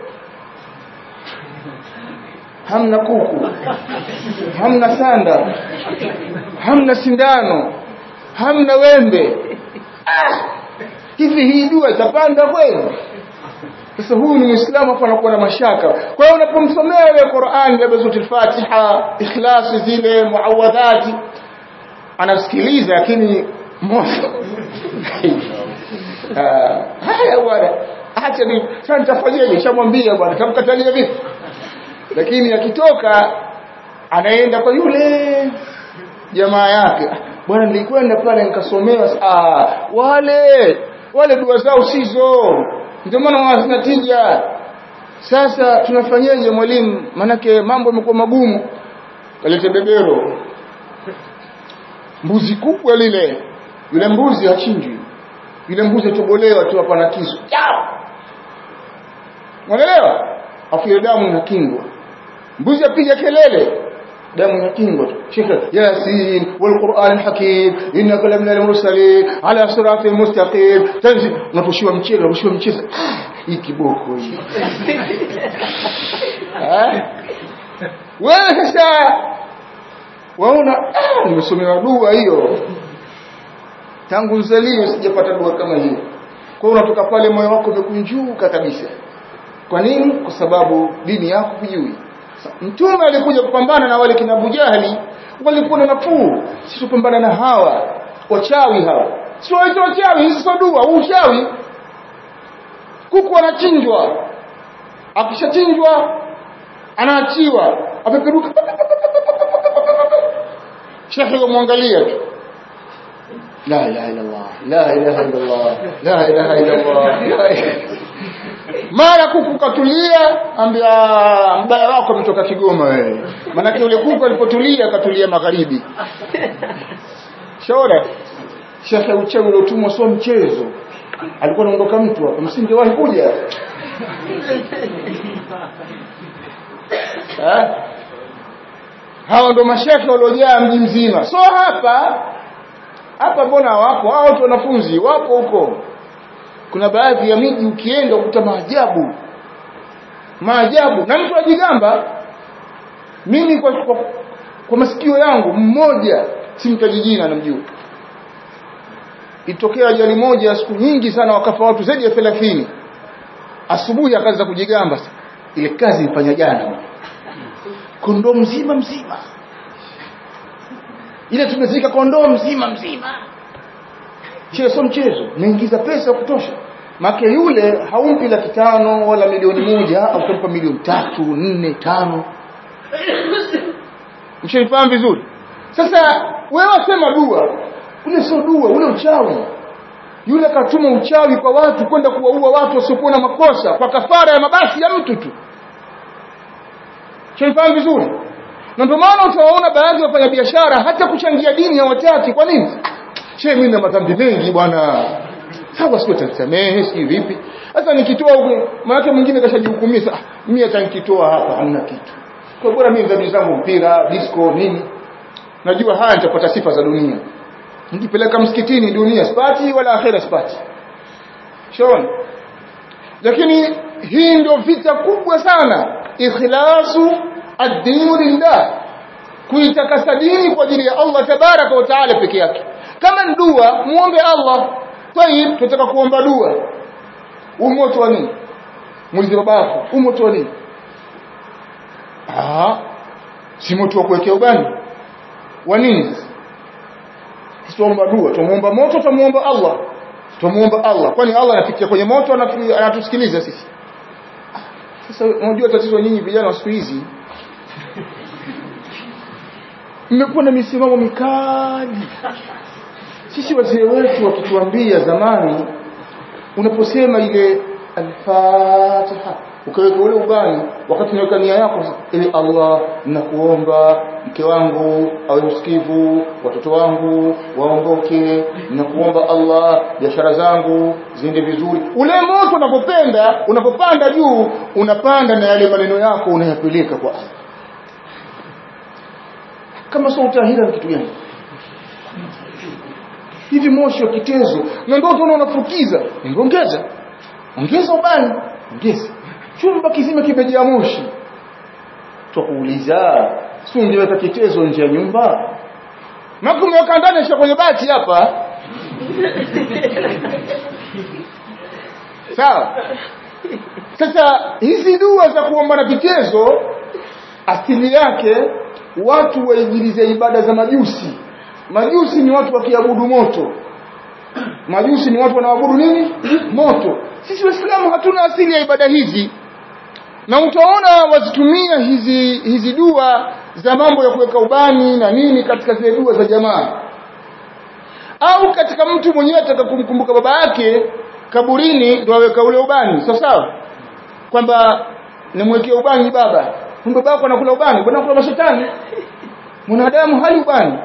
hamna kuku hamna sanda hamna sindano hamna wembe ah, hivi hii dua itapanda kweli sasa huyu ni muislamu hapo anakuwa na mashaka kwa hiyo unapomsomea ile Qur'an labda sura Fatiha ikhlasi zile muawadhati anasikiliza lakini moyo haya bwana acha ni sasa nitafanyaje shamwambia bwana tamkatalia vipi lakini akitoka anaenda kwa yule jamaa yake bwana nilikwenda pale nikasomewa ah wale wale dua zao sizo ndio maana hazina tija sasa tunafanyaje mwalimu manake mambo yamekuwa magumu kalete bebero mbuzi kubwa lile yule mbuzi hachinjwi yule mbuzi atobolewa tu hapa na kisu unaelewa afu ile damu inakingwa mbuzi apiga kelele damu inakingwa tu shekhe yasin wal qur'an hakim innaka lamina al mursalin ala siratin mustaqim tanzi unaposhiwa mchezo unaposhiwa mchezo hii kiboko hii eh wewe sasa waona nimesomewa dua hiyo tangu nzalio sijapata dua kama hiyo kwa hiyo unatoka pale moyo wako umekunjuka kabisa kwa nini kwa sababu dini yako hujui mtume alikuja kupambana na wale kina Abu Jahali walikuwa na nafuu sisi tupambana na hawa wachawi hawa sio waito wachawi hizi sio dua uchawi kuku anachinjwa akishachinjwa anaachiwa apeperuka shekhe yomwangalia tu la ilaha illa Allah la ilaha illa Allah la ilaha illa Allah mara kuku katulia ambia mbaya wako ametoka Kigoma wewe maana yule kuku alipotulia katulia magharibi shauri shekhe uchawi uliotumwa sio mchezo alikuwa anaondoka mtu hapa msingewahi kuja eh hawa ndo mashekhe waliojaa mji mzima so hapa hapa mbona wapo hao watu wanafunzi wapo huko kuna baadhi ya miji ukienda ukuta maajabu maajabu na mtu ajigamba mimi kwa, kwa, kwa masikio yangu mmoja simtaji jina namjua itokea ajali moja siku nyingi sana wakafa watu zaidi ya 30 asubuhi akaanza kujigamba ile kazi ifanya jana kondoo mzima mzima ile tumezika kondoo mzima mzima Chile sio mchezo naingiza pesa ya kutosha make yule haumpi laki tano wala milioni moja au kumpa milioni tatu nne tano mshaifahamu vizuri sasa wewe wasema dua ule sio dua ule uchawi yule katuma uchawi kwa watu kwenda kuwaua watu wasiokuwa na makosa kwa kafara ya mabasi ya mtu tu mshaifahamu vizuri na ndio maana utawaona baadhi ya wafanyabiashara hata kuchangia dini hawataki kwa nini shehe mimi na madhambi mengi bwana sawa sio tanisamehe si vipi sasa nikitoa huko maana mwingine kashajihukumia ah mimi hata nikitoa hapa hamna kitu kwa bora mimi dhambi zangu mpira disco nini najua haya nitapata sifa za dunia nikipeleka msikitini dunia sipati wala akhera sipati shona lakini hii ndio vita kubwa sana ikhlasu ad-din lillah kuitakasa dini kwa ajili ya Allah tabaraka wa taala peke yake kama ni dua muombe Allah tayib tunataka kuomba dua umoto wa nini muulize babako umoto wa nini ah si moto wa kuwekea ubani wa nini tuomba dua tumuomba moto tumuomba Allah tumuomba Allah kwani Allah anafikia kwenye moto anatusikiliza sisi sasa unajua tatizo nyinyi vijana wa siku hizi mmekuwa na misimamo mikali sisi wazee wetu wakituambia zamani unaposema ile al-Fatiha ukaweka ule ubani wakati unaweka nia yako ili Allah nakuomba mke wangu awe msikivu watoto wangu waongoke nakuomba Allah biashara zangu ziende vizuri ule moto unapopenda unapopanda juu unapanda na yale maneno yako unayapeleka kwa Allah kama sio utahira kitu gani hivi moshi wa kitezo na ndio tunaona unafukiza ongeza ongeza ubani ongeza chumba kizima kimejaa moshi tukuuliza si ungeweka kitezo nje ya nyumba na kumeweka ndani sio kwenye bati hapa sawa sasa hizi dua za kuomba na kitezo asili yake watu waigilize ibada za majusi majusi ni watu wakiabudu moto majusi ni watu wanaoabudu nini moto sisi waislamu hatuna asili ya ibada hizi na utaona wazitumia hizi hizi dua za mambo ya kuweka ubani na nini katika zile dua za jamaa au katika mtu mwenyewe ataka kumkumbuka baba yake kaburini ndio aweka ule ubani sawa sawa kwamba nimwekee ubani baba kumbe baba yako anakula ubani bwana kula mashetani mwanadamu hali ubani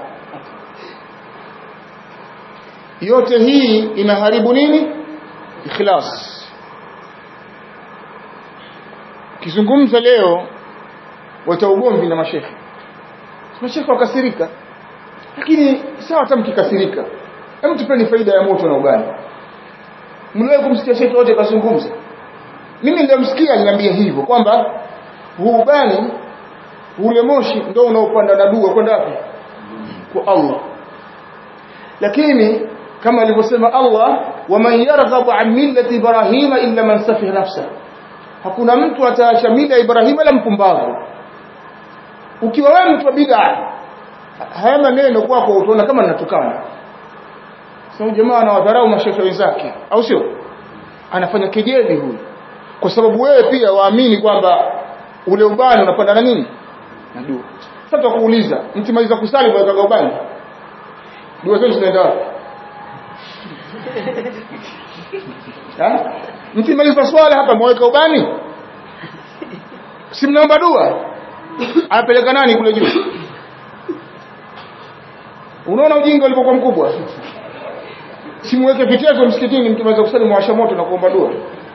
yote hii inaharibu nini ikhlas kizungumza leo wata ugomvi na mashekhe mashekhe wakasirika lakini sawa hata mkikasirika hebu tupeni faida ya moto na ubani mliwahi kumsikia shekhe wote kazungumza mimi nilimsikia aliniambia hivyo kwamba huu ubani ule moshi ndio unaopanda na dua kwenda wapi kwa Allah lakini kama alivyosema Allah waman yarghabu an millati ibrahima illa man safiha nafsa hakuna mtu ataacha mila ya Ibrahim la mpumbavu ukiwa wewe mtu wa bid'a haya maneno kwako utaona kama ninatukana sasa jamaa anawadharau mashehe wenzake au sio anafanya kejeli huyu kwa sababu wewe pia waamini kwamba ule ubani unapanda na nini na dua sasa tukuuliza mtimaliza kusali kwa ubani dua zetu zinaenda wapi mkimaliza swala hapa mweka ubani si mnaomba dua anapeleka nani kule juu unaona ujinga ulipokuwa mkubwa simweke vitezo msikitini mkimaliza kusali mwasha moto na kuomba dua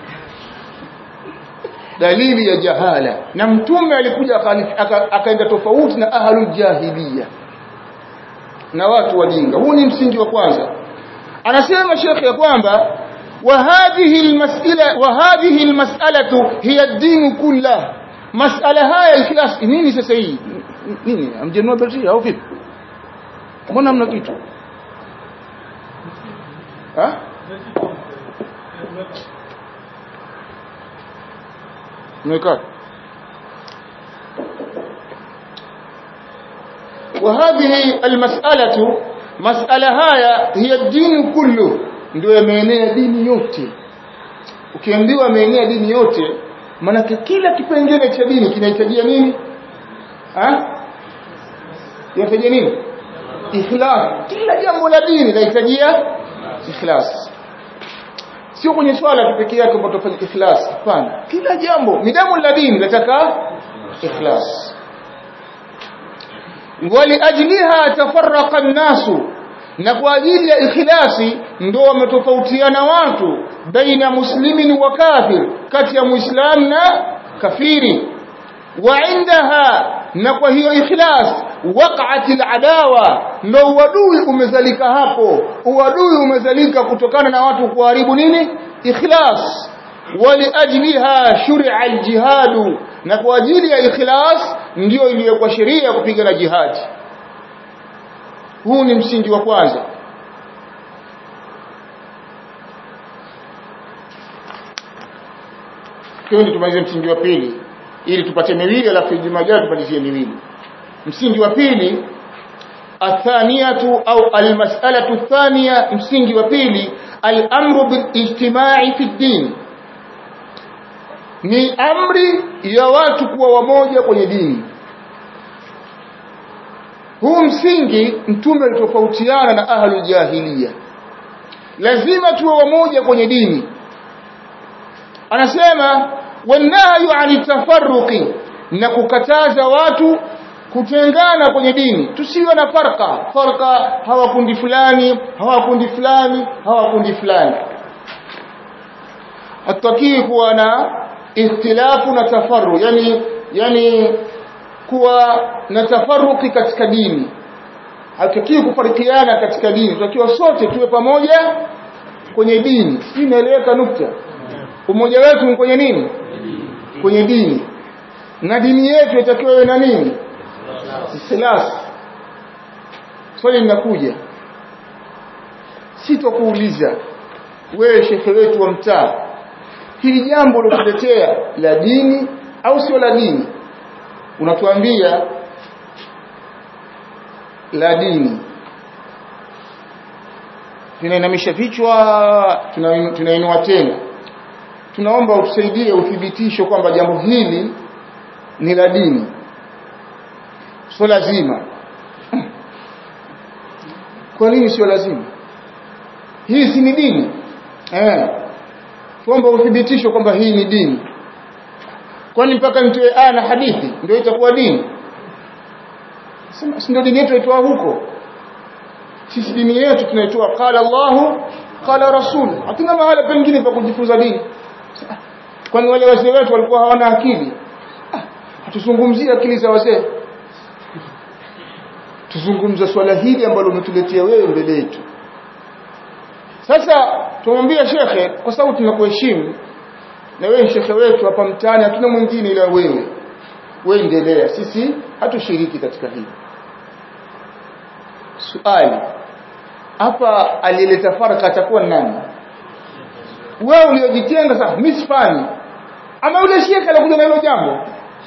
dalili ya jahala na mtume alikuja akaenda tofauti na ahlul jahiliya na watu wajinga huu ni msingi wa kwanza anasema shekhe ya kwamba وهذه المسألة وهذه المسألة هي الدين كله مسألة هاي الكلاس nini sasa hii nini amjenua betri au vipi mbona mna kitu ha mweka وهذه المسألة مسألة هاي هي الدين كله ndio yameenea dini yote ukiambiwa ameenea dini yote manake kila kipengele cha dini kinahitajia nini ha yahitajia nini ikhlas kila jambo la dini linahitajia ikhlas sio kwenye swala pekee yake kwamba tufanye ikhlas hapana kila jambo midamu la dini linataka ikhlas waliajliha tafarraqa an-nasu na kwa ajili ya ikhlasi ndio wametofautiana watu baina muslimin wa kafir kati ya muislam na kafiri wa indaha na kwa hiyo ikhlas waqa'at al-adawa ndio uadui umezalika hapo uadui umezalika kutokana na watu kuharibu nini ikhlas waliajliha shur'a al-jihad na kwa ajili ya ikhlas ndio iliyokuwa sheria kupigana jihadi huu ni msingi wa kwanza twende tumalize msingi wa pili ili tupate miwili alafu Ijumaa ijayo tupatizie miwili msingi wa pili athaniyatu au almas'alatu thaniya msingi wa pili al-amru bil-ijtima'i fi din ni amri ya watu kuwa wamoja kwenye dini huu msingi mtume alitofautiana na ahlul jahiliya lazima tuwe wamoja kwenye dini anasema wanahyu ani tafarruqi na kukataza watu kutengana kwenye dini tusiwe na farqa farqa hawa kundi fulani hawa kundi fulani hawa kundi fulani hataki kuwa na ikhtilafu na tafarru yani yani kuwa na tafarruki katika dini hataki kufarikiana katika dini tunatakiwa sote tuwe pamoja kwenye dini si inaeleweka nukta umoja wetu ni kwenye nini kwenye dini na dini yetu itakiwa iwe na nini ikhlas swali linakuja sitokuuliza wewe shekhe wetu wa mtaa hili jambo lilokuletea la dini au sio la dini unatuambia la dini tunainamisha vichwa tunainua tena tunaomba utusaidie uthibitisho kwamba jambo hili ni la dini sio lazima kwa nini sio lazima hii si ni dini eh tuomba uthibitisho kwamba hii ni dini kwani mpaka nitoe aya na hadithi ndio itakuwa dini sema si ndio dini yetu itoa huko sisi dini yetu tunaitoa qala Allahu qala rasul hatuna mahala pengine pa kujifunza dini kwani wale wazee wetu walikuwa hawana akili hatuzungumzie akili za wazee tuzungumza swala hili ambalo umetuletea wewe mbele yetu sasa tumwambia shekhe kwa sababu tunakuheshimu na wewe shekhe wetu hapa mtaani hatuna mwingine ila wewe wewe endelea sisi hatushiriki katika hili swali hapa aliyeleta faraka atakuwa nani wewe uliojitenga sasa mimi sifanyi ama yule shekhe alikuja na hilo jambo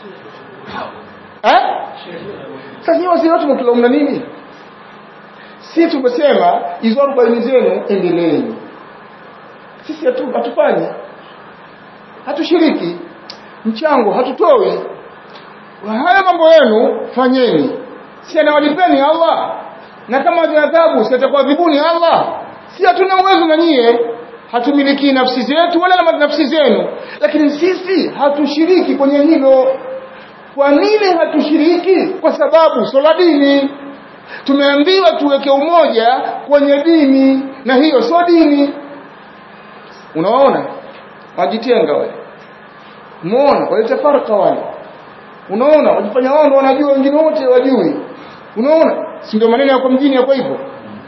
eh sasa nyinyi wazee watu mtulaumu nini si tumesema hizo arobaini zenu endeleeni sisi hatu, hatufanyi hatushiriki mchango hatutoi haya mambo yenu fanyeni si anawalipeni Allah na kama adhabu si atakuadhibuni Allah si hatuna uwezo na nyie hatumiliki nafsi zetu wala na nafsi zenu lakini sisi hatushiriki kwenye hilo kwa nini hatushiriki kwa sababu sola dini tumeambiwa tuweke umoja kwenye dini na hiyo sio dini unaona wajitenga wale unaona waleta farka wale unaona wajifanya wao ndio wanajua wengine wote wajui unaona si ndio maneno yako mjini yako hivyo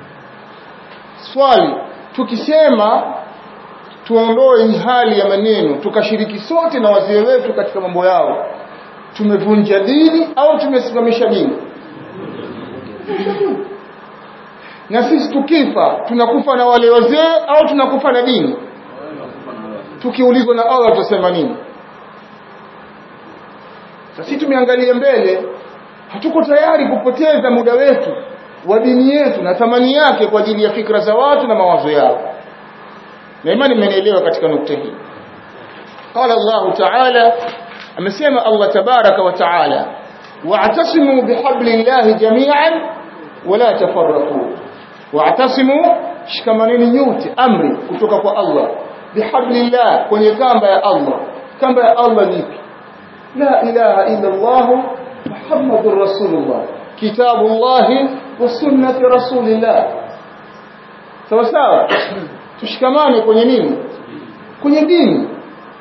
swali tukisema tuondoe hii hali ya maneno tukashiriki sote na wazee wetu katika mambo yao tumevunja dini au tumesimamisha dini na sisi tukifa tunakufa na wale wazee au tunakufa na dini tukiulizwa na Allah tutasema nini sisi tumeangalia mbele hatuko tayari kupoteza muda wetu wa dini yetu na thamani yake kwa ajili ya fikra za watu na mawazo yao na imani mmenielewa katika nukta hii قال الله تعالى amesema Allah tabaraka wa taala wa'tasimu bihablillahi jami'an wala tafarraqu wa'tasimu shikamaneni nyote amri kutoka kwa Allah bihablillah kwenye kamba ya Allah kamba ya Allah ni ipi la ilaha illa Allah muhammadur rasulullah kitabullah wa sunnati rasulillah sawa sawa tushikamane kwenye nini kwenye dini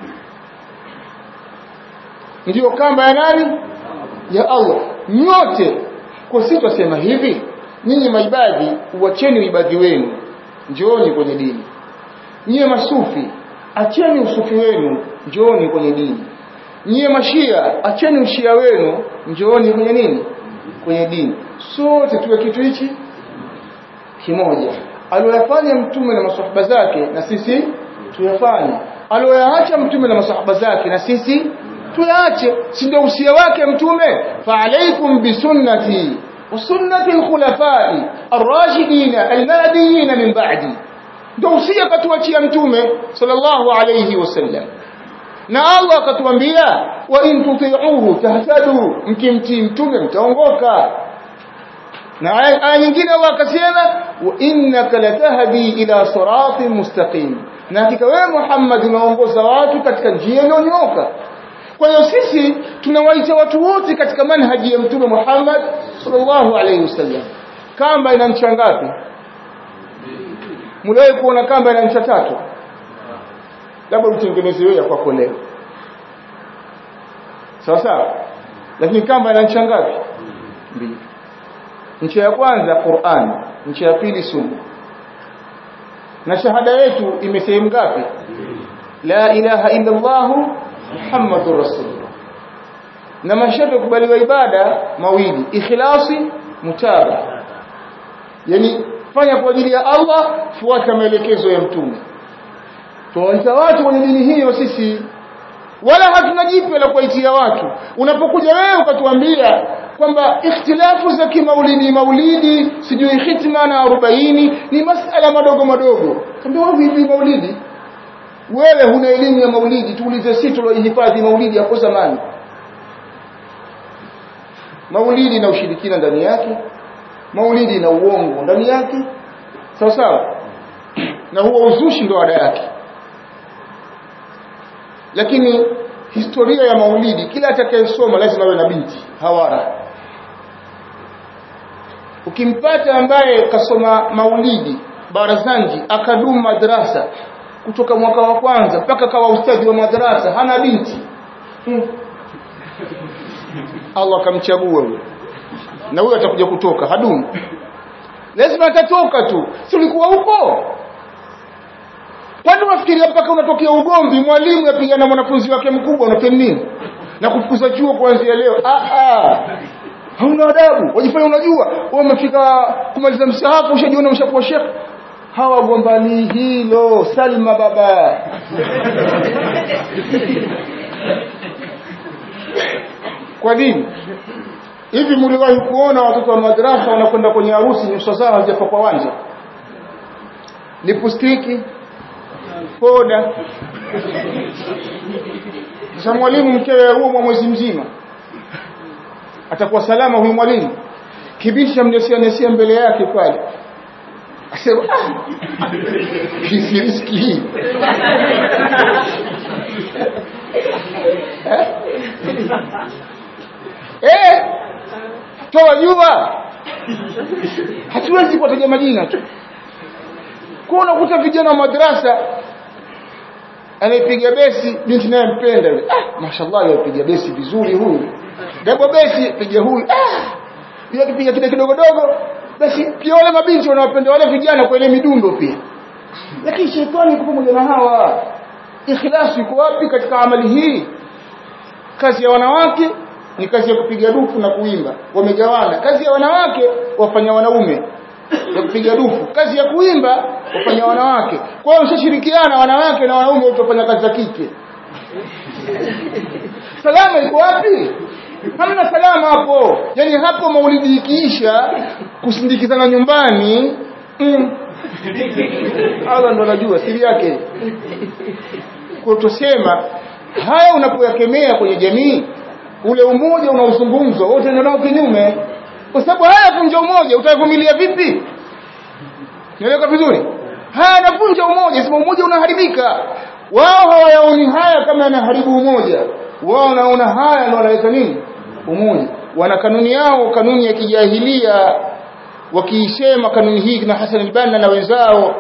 ndiyo kamba ya nani ya Allah nyote kwa sisi tusema hivi nyinyi maibadhi uacheni ibadhi wenu njooni kwenye dini nyie masufi acheni usufi wenu njooni kwenye dini nyie mashia acheni ushia wenu njooni kwenye nini kwenye dini sote tuwe kitu hichi kimoja aliyofanya mtume na masahaba zake na sisi tuyafanye aliyoyaacha mtume na masahaba zake na sisi tuyaache si ndio usia wake mtume fa alaikum bisunnati وسنة الخلفاء الراشدين المهديين من بعدي ndio usia katuachia mtume sallallahu alayhi wasallam na Allah akatuambia wa in tuti'uhu tahtadu mkimtii mtume mtaongoka na aya nyingine Allah akasema wa innaka latahdi ila siratin mustaqim na hakika wewe Muhammad unaongoza watu katika njia iliyonyooka kwa hiyo sisi tunawaita watu wote katika manhaji ya mtume Muhammad sallallahu alaihi wasallam kamba ina ncha ngapi mliwahi kuona kamba ina ncha tatu labda utengeneze wewe kwako leo sawa sawa lakini kamba ina ncha ngapi mbili ncha ya kwanza Qur'an ncha ya pili sunna na shahada yetu imesehemu ngapi la ilaha illa Allah Muhammadur Rasulullah na masharti kubaliwa ibada mawili ikhlasi mutaba yani fanya kwa ajili ya Allah fuata maelekezo ya mtume tuwaita watu kwenye dini hiyo sisi wala hatuna jipya la kuwaitia watu unapokuja wewe ukatuambia kwamba ikhtilafu za kimaulidi maulidi sijui hitma na 40 ni masala madogo madogo kambia wewe hivi maulidi wewe huna elimu ya maulidi tuulize sisi tuliohifadhi maulidi hapo zamani maulidi na ushirikina ndani yake maulidi na uongo ndani yake sawa sawa na huo uzushi ndo ada yake lakini historia ya maulidi kila atakayesoma lazima awe na binti hawara ukimpata ambaye kasoma maulidi barazanji akadumu madrasa kutoka mwaka wa kwanza mpaka kawa ustadhi wa madrasa hana binti hmm. Allah akamchagua huyo na huyo atakuja kutoka hadumu lazima atatoka tu si ulikuwa huko kwani unafikiria mpaka unatokea ugomvi mwalimu yapigana mwanafunzi wake mkubwa unafanya nini na kufukuza chuo kuanzia leo ah ah hauna adabu wajifanya unajua wewe umefika kumaliza msahafu ushajiona ushakuwa shekh hawa gombani hilo Salma baba kwa nini hivi mliwahi kuona watoto wa madrasa wanakwenda kwenye harusi nyuso zao hazijapakwa wanja lipustiki poda sasa mwalimu mkewe huo mwezi mzima atakuwa salama huyu mwalimu kibisha mnesianesia mbele yake pale asema hii riski hii eh toa jua hatuwezi kuwataja majina tu kwa unakuta vijana wa madrasa anaipiga besi binti naye mpenda yule ah mashallah yapiga besi vizuri huyu dabo besi piga huyu ah yule akipiga kile kidogo dogo basi pia wale mabinti wanawapenda wale vijana kwa ile midundo pia lakini shetani yuko pamoja na hawa ikhlasi iko wapi katika amali hii kazi ya wanawake ni kazi ya kupiga dufu na kuimba wamegawana kazi ya wanawake wafanya wanaume ya kupiga dufu kazi ya kuimba wafanya wanawake kwa hiyo mshashirikiana wanawake na wanaume utafanya kazi za kike salama iko wapi hamna salama hapo yani hapo maulidi ikiisha kusindikizana nyumbani mm. Allah ndo anajua siri yake kwa tusema haya unapoyakemea kwenye jamii ule umoja unaozungumzwa wote ndio kinyume kwa sababu haya vunja umoja utavumilia vipi nieleka vizuri haya navunja umoja sema umoja unaharibika wao hawayaoni haya kama yanaharibu umoja wao wanaona haya ndio wanaleta nini umoja wana kanuni yao kanuni ya kijahilia wakiisema kanuni hii na Hassan al-Banna na wenzao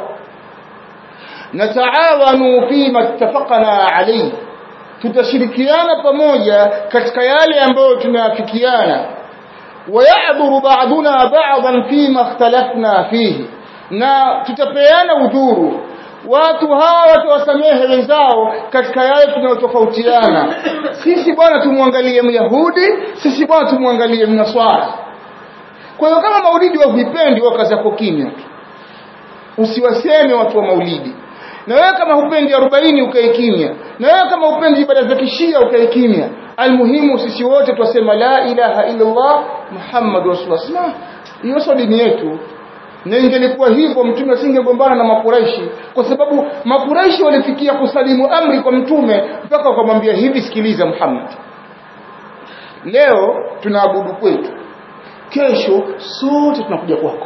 nataawanu fima ittafaqna alayhi tutashirikiana pamoja katika yale ambayo tumeafikiana wayadhuru ba'duna ba'dan fima ikhtalafna fihi na tutapeana udhuru watu hawa watawasamehe wenzao katika yale tunayotofautiana sisi bwana tumwangalie myahudi sisi bwana tumwangalie mnaswara kwa hiyo kama maulidi wahuipendi wakaza kwa kimya usiwaseme watu wa maulidi na wewe kama hupendi 40 ukae kimya na wewe kama hupendi ibada za kishia ukae kimya almuhimu sisi wote twasema la ilaha illa Allah Muhammad rasulullah hiyo sio dini yetu na ingelikuwa hivyo mtume asingegombana na makuraishi kwa sababu makuraishi walifikia kusalimu amri kwa mtume mpaka wakamwambia hivi sikiliza Muhammad leo tunaabudu kwetu kesho sote tunakuja kwako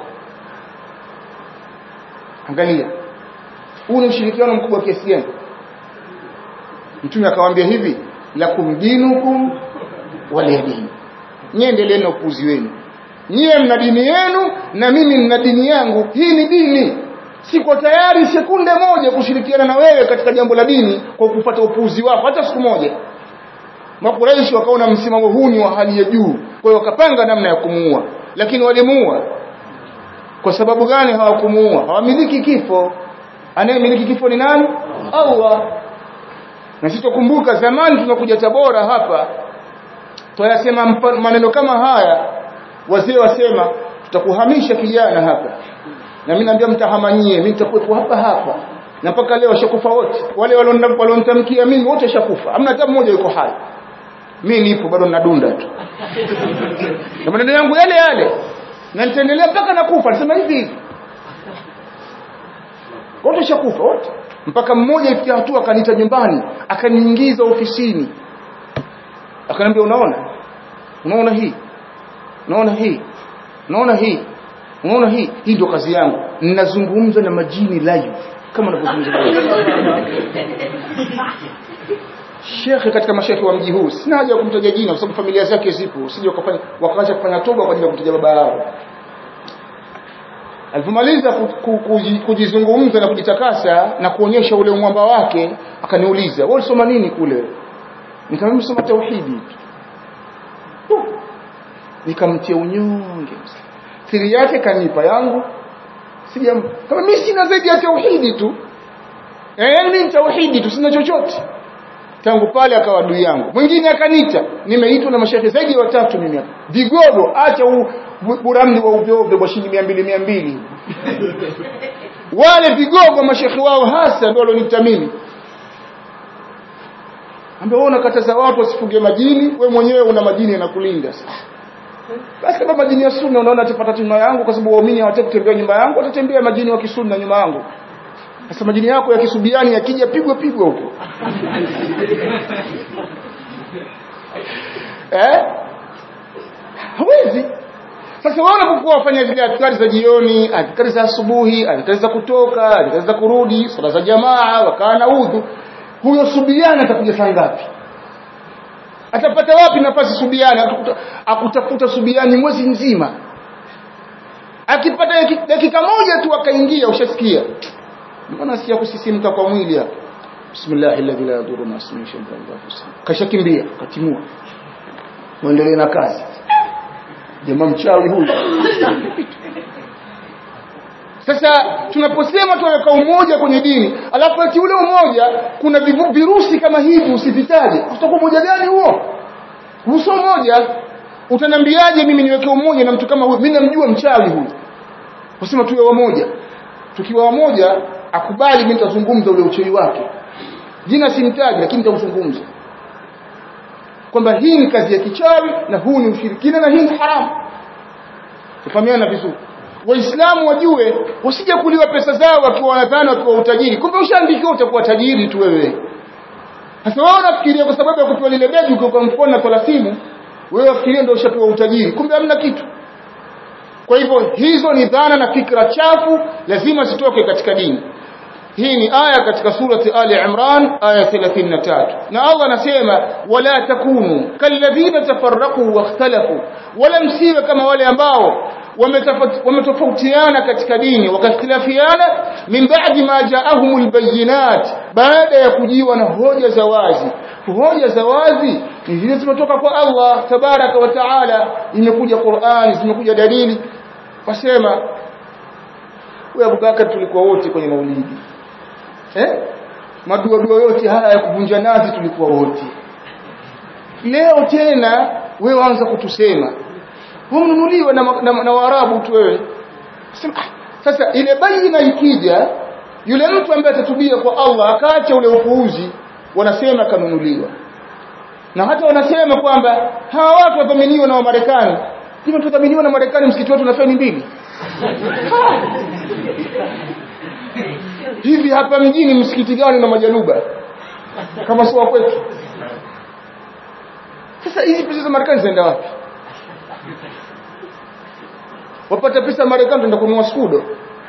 angalia huu ni ushirikiano mkubwa kiasi gani mtume akawaambia hivi lakum dinukum waliyadini nyie endeleeni na upuuzi wenu nyie mna dini yenu na mimi nina dini yangu hii ni dini siko tayari sekunde moja kushirikiana na wewe katika jambo la dini kwa kupata upuuzi wako hata siku moja makuraishi wakaona msimamo huu ni wa hali ya juu kwa hiyo wakapanga namna ya kumuua lakini walimuua kwa sababu gani hawakumuua hawamiliki kifo anayemiliki kifo ni nani Allah na sisi tukumbuka zamani tunakuja Tabora hapa tuyasema maneno kama haya wazee wasema tutakuhamisha kijana hapa na mimi naambia mtahamanyie mimi nitakuwepo hapa hapa na mpaka leo washakufa wote wale walionitamkia mimi wote washakufa hamna hata mmoja yuko hai mimi nipo bado ninadunda tu na maneno yangu yale yale na nitaendelea mpaka nakufa nasema hivi hivi wote washakufa wote mpaka mmoja ifikia hatua akaniita nyumbani akaniingiza ofisini akaniambia unaona unaona hii unaona hii unaona hii unaona hii hii ndio kazi yangu ninazungumza na majini live kama ninavyozungumza Shekhe katika mashekhe wa mji huu sina haja ya kumtaja jina kwa sababu familia zake zipo usije wakafanya wakaacha kufanya toba kwa ajili ya kumtaja baba yao alipomaliza kujizungumza na kujitakasa na kuonyesha ule mwamba wake akaniuliza wewe ulisoma nini kule nikamwambia nimesoma tauhidi tu nikamtia unyonge siri yake kanipa yangu sija kama mimi sina zaidi ya tauhidi tu eh mimi ni tauhidi tu sina chochote tangu pale akawa adui yangu mwingine akanita nimeitwa na mashehe zaidi ya watatu mimi hapa vigogo acha buramni wa uvyoovyo kwa shilingi 200 200 wale vigogo mashehe wao hasa ndio walioniita mimi ambao wewe unakataza watu wasifuge majini we mwenyewe una majini yanakulinda basi kama majini ya sunna unaona atapata nyuma yangu kwa sababu waumini hawataki kutembea nyumba yangu watatembea majini wa kisunna nyuma yangu sasa majini yako ya kisubiani yakija pigwa pigwa huko eh hawezi sasa wao wanapokuwa wafanya zile adhkari za jioni adhkari za asubuhi adhkari za kutoka adhkari za kurudi sala za jamaa wakaa na udhu huyo subiani atakuja saa ngapi atapata wapi nafasi subiani akutafuta subiani mwezi mzima akipata dakika moja tu akaingia ushasikia mbona sikia kusisimka kwa mwili hapa bismillah alladhi la yadurru ma ismihi shay'un kashakimbia katimua muendelee na kazi jamaa mchawi huyu sasa tunaposema tunaweka umoja kwenye dini alafu ati ule umoja kuna virusi kama hivi usivitaje utakuwa umoja gani huo uso moja utanambiaje mimi niweke umoja na mtu kama huyu mimi namjua mchawi huyu usema tuwe wamoja tukiwa wamoja akubali mimi nitazungumza ule uchawi wake jina simtaji lakini nitamzungumza kwamba hii ni kazi ya kichawi na huu ni ushirikina na hii ni haramu tufahamiana vizuri waislamu wajue wasije kuliwa pesa zao wakiwa wanadhani wakiwa utajiri kumbe ushaandikiwa utakuwa tajiri tu wewe sasa wewe unafikiria kwa sababu ya kupewa lile begi ukiwa kwa mkono na tolasimu wewe wafikiria ndio ushapewa utajiri kumbe hamna kitu kwa hivyo hizo ni dhana na fikra chafu lazima zitoke katika dini hii ni aya katika surati Ali Imran aya 33 na Allah anasema wala takunu kalladhina tafarraqu wakhtalafu wala msiwe kama wale ambao wametofautiana katika dini wakakhtilafiana min ba'di ma ja'ahumul bayyinat baada ya kujiwa na hoja za wazi hoja za wazi ni zile zimetoka kwa Allah tabaraka wa taala imekuja Qur'an zimekuja dalili wasema wewe Abubakar tulikuwa wote kwenye maulidi eh madua dua yote haya ya kuvunja nazi tulikuwa wote leo tena wewe waanza kutusema humnunuliwa na, na, na Waarabu tu wewe sema ah, sasa ile baina ikija yule mtu ambaye atatubia kwa Allah akaacha ule upuuzi wanasema kanunuliwa na hata wanasema kwamba hawa watu wadhaminiwa na Wamarekani kama tudhaminiwa na Marekani msikiti wetu na feni mbili hivi hapa mjini msikiti gani na majaluba kama sio kwetu sasa hizi pesa za Marekani zinaenda wapi wapata pesa Marekani tunaenda kununua skudo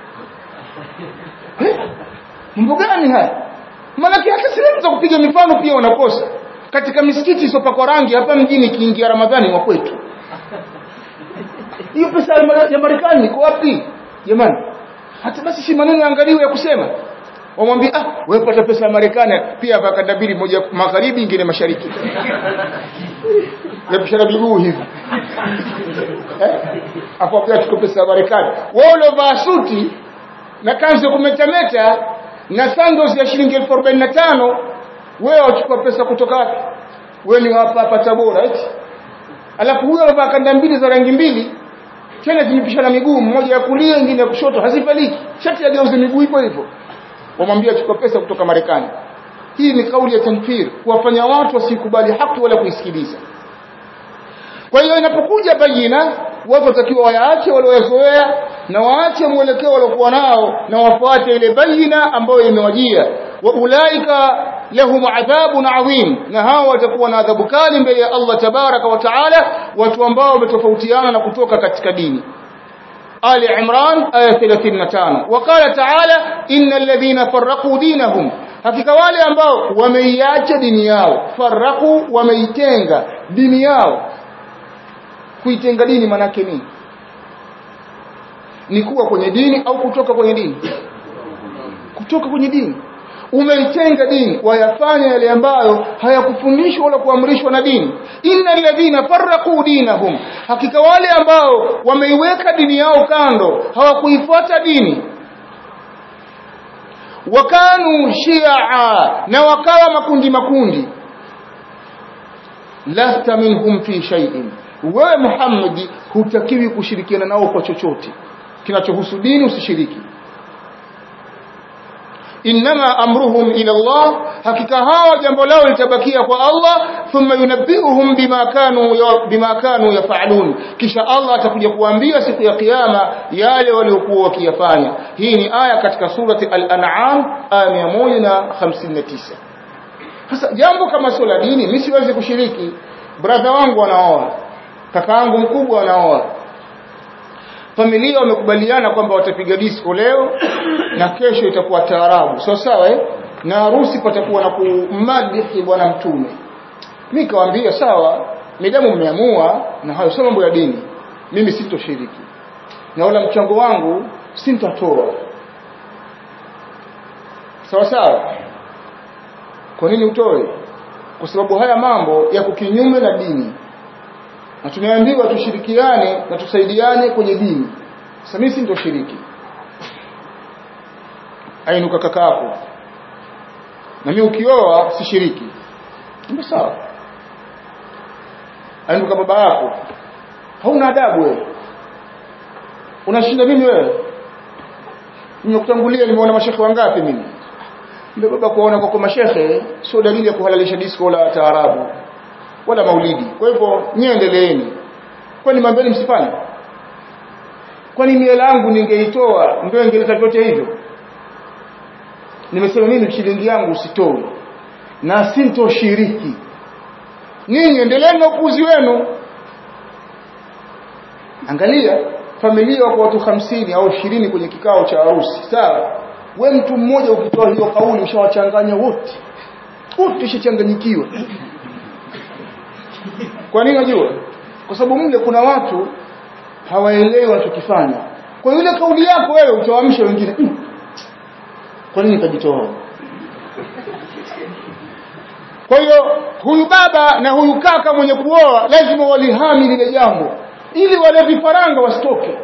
eh? mambo gani haya maanake hata sehemu za kupiga mifano pia wanakosa katika misikiti isiyopakwa rangi hapa mjini ikiingia Ramadhani wa kwetu hiyo pesa ya Marekani iko wapi jamani hata basi si maneno yaangaliwe ya kusema wamwambia ah wewe pata pesa ya Marekani pia pakanda mbili moja magharibi nyingine mashariki yapishana miguu hivi eh hapo pia tuko pesa ya Marekani wewe ulovaa suti na kanzu kumetameta na sandals ya shilingi 1045 wewe wachukua pesa kutoka wapi wewe ni hapa hapa Tabora eti alafu huyo anavaa kanda mbili za rangi mbili tena zimepishana miguu mmoja ya kulia nyingine ya kushoto hazifaliki shati ageuze miguu hivyo hivyo wamwambia chukua pesa kutoka Marekani hii ni kauli ya tanfir kuwafanya watu wasikubali haki wala kuisikiliza kwa hiyo inapokuja bayina watu watakiwa wayaache walioyazoea na waache mwelekeo waliokuwa nao na wafuate ile bayina ambayo imewajia wa ulaika lahum adhabun adhim na hao watakuwa na adhabu kali mbele ya Allah tabaraka wa taala watu ambao wametofautiana na kutoka katika dini Ali Imran aya 35 wakala taala innal ladhina farraqu dinahum hakika wale ambao wameiacha dini yao farraqu wameitenga dini yao kuitenga dini manake nini ni kuwa kwenye dini au kutoka kwenye dini kutoka kwenye dini umeitenga dini wayafanya yale ambayo hayakufundishwa wala kuamrishwa na dini innal ladhina farraqu dinahum hakika wale ambao wameiweka dini yao kando hawakuifuata dini wakanu shia na wakawa makundi makundi lasta minhum fi shay'in wewe Muhammad hutakiwi kushirikiana nao kwa chochote kinachohusu dini usishiriki inma amruhum ila Allah hakika hawa jambo lao litabakia kwa Allah thumma yunabbiuhum bima kanu bima kanu yafalun kisha Allah atakuja kuambia siku ya kiyama yale waliokuwa wakiyafanya hii ni aya katika surati al-an'am aya 159 sasa jambo kama sio la dini mimi siwezi kushiriki brother wangu anaoa kaka yangu mkubwa anaoa familia wamekubaliana kwamba watapiga disco leo na kesho itakuwa taarabu sawa sawa eh na harusi patakuwa na kumadihi bwana mtume mimi kawaambia sawa midamu mmeamua na hayo sio mambo ya dini mimi sitoshiriki na wala mchango wangu sintatoa sawa sawa kwa nini utoe kwa sababu haya mambo yako kinyume na dini na tumeambiwa tushirikiane na tusaidiane kwenye dini sasa mimi sintoshiriki ainuka kakako na mimi ukioa sishiriki ndio sawa ainuka baba yako hauna adabu wewe unashinda mimi wewe nimekutangulia nimeona mashehe wangapi mimi ndio baba kuona kwa mashehe sio dalili ya kuhalalisha disco la taarabu wala maulidi kwa hivyo niendeleeni kwani mambeni msifanye kwani miela yangu ningeitoa ndio ingeleta vyote hivyo nimesema mimi shilingi yangu usitoe na sintoshiriki ninyi endeleeni na upuzi wenu angalia familia wako watu hamsini au ishirini kwenye kikao cha harusi sawa we mtu mmoja ukitoa hiyo kauli ushawachanganya wote wote ushachanganyikiwa kwa nini unajua kwa sababu mle kuna watu hawaelewi wanachokifanya kwa yule kauli yako wewe utawaamsha wengine mm. kwa nini kajitoa kwa hiyo huyu baba na huyu kaka mwenye kuoa lazima walihami lile jambo ili wale vifaranga wasitoke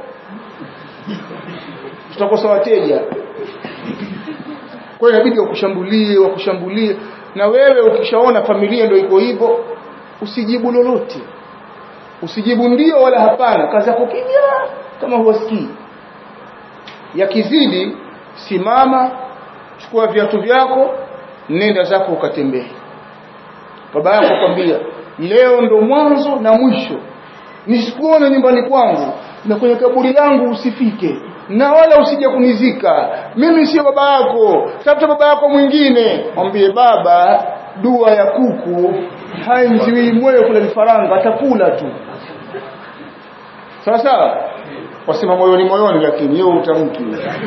tutakosa wateja kwa hiyo inabidi wakushambulie wakushambulie na wewe ukishaona familia ndio iko hivyo usijibu lolote usijibu ndio wala hapana kazi yako kimya kama huwasikii yakizidi simama chukua viatu vyako nenda zako ukatembee baba yako kwambia leo ndo mwanzo na mwisho nisikuone nyumbani kwangu na kwenye kaburi langu usifike na wala usije kunizika mimi sio baba yako tafuta baba yako mwingine mwambie baba dua ya kuku haimziwi moyo kula vifaranga atakula tu sawa sawa wasema moyoni moyoni lakini hiyo utamki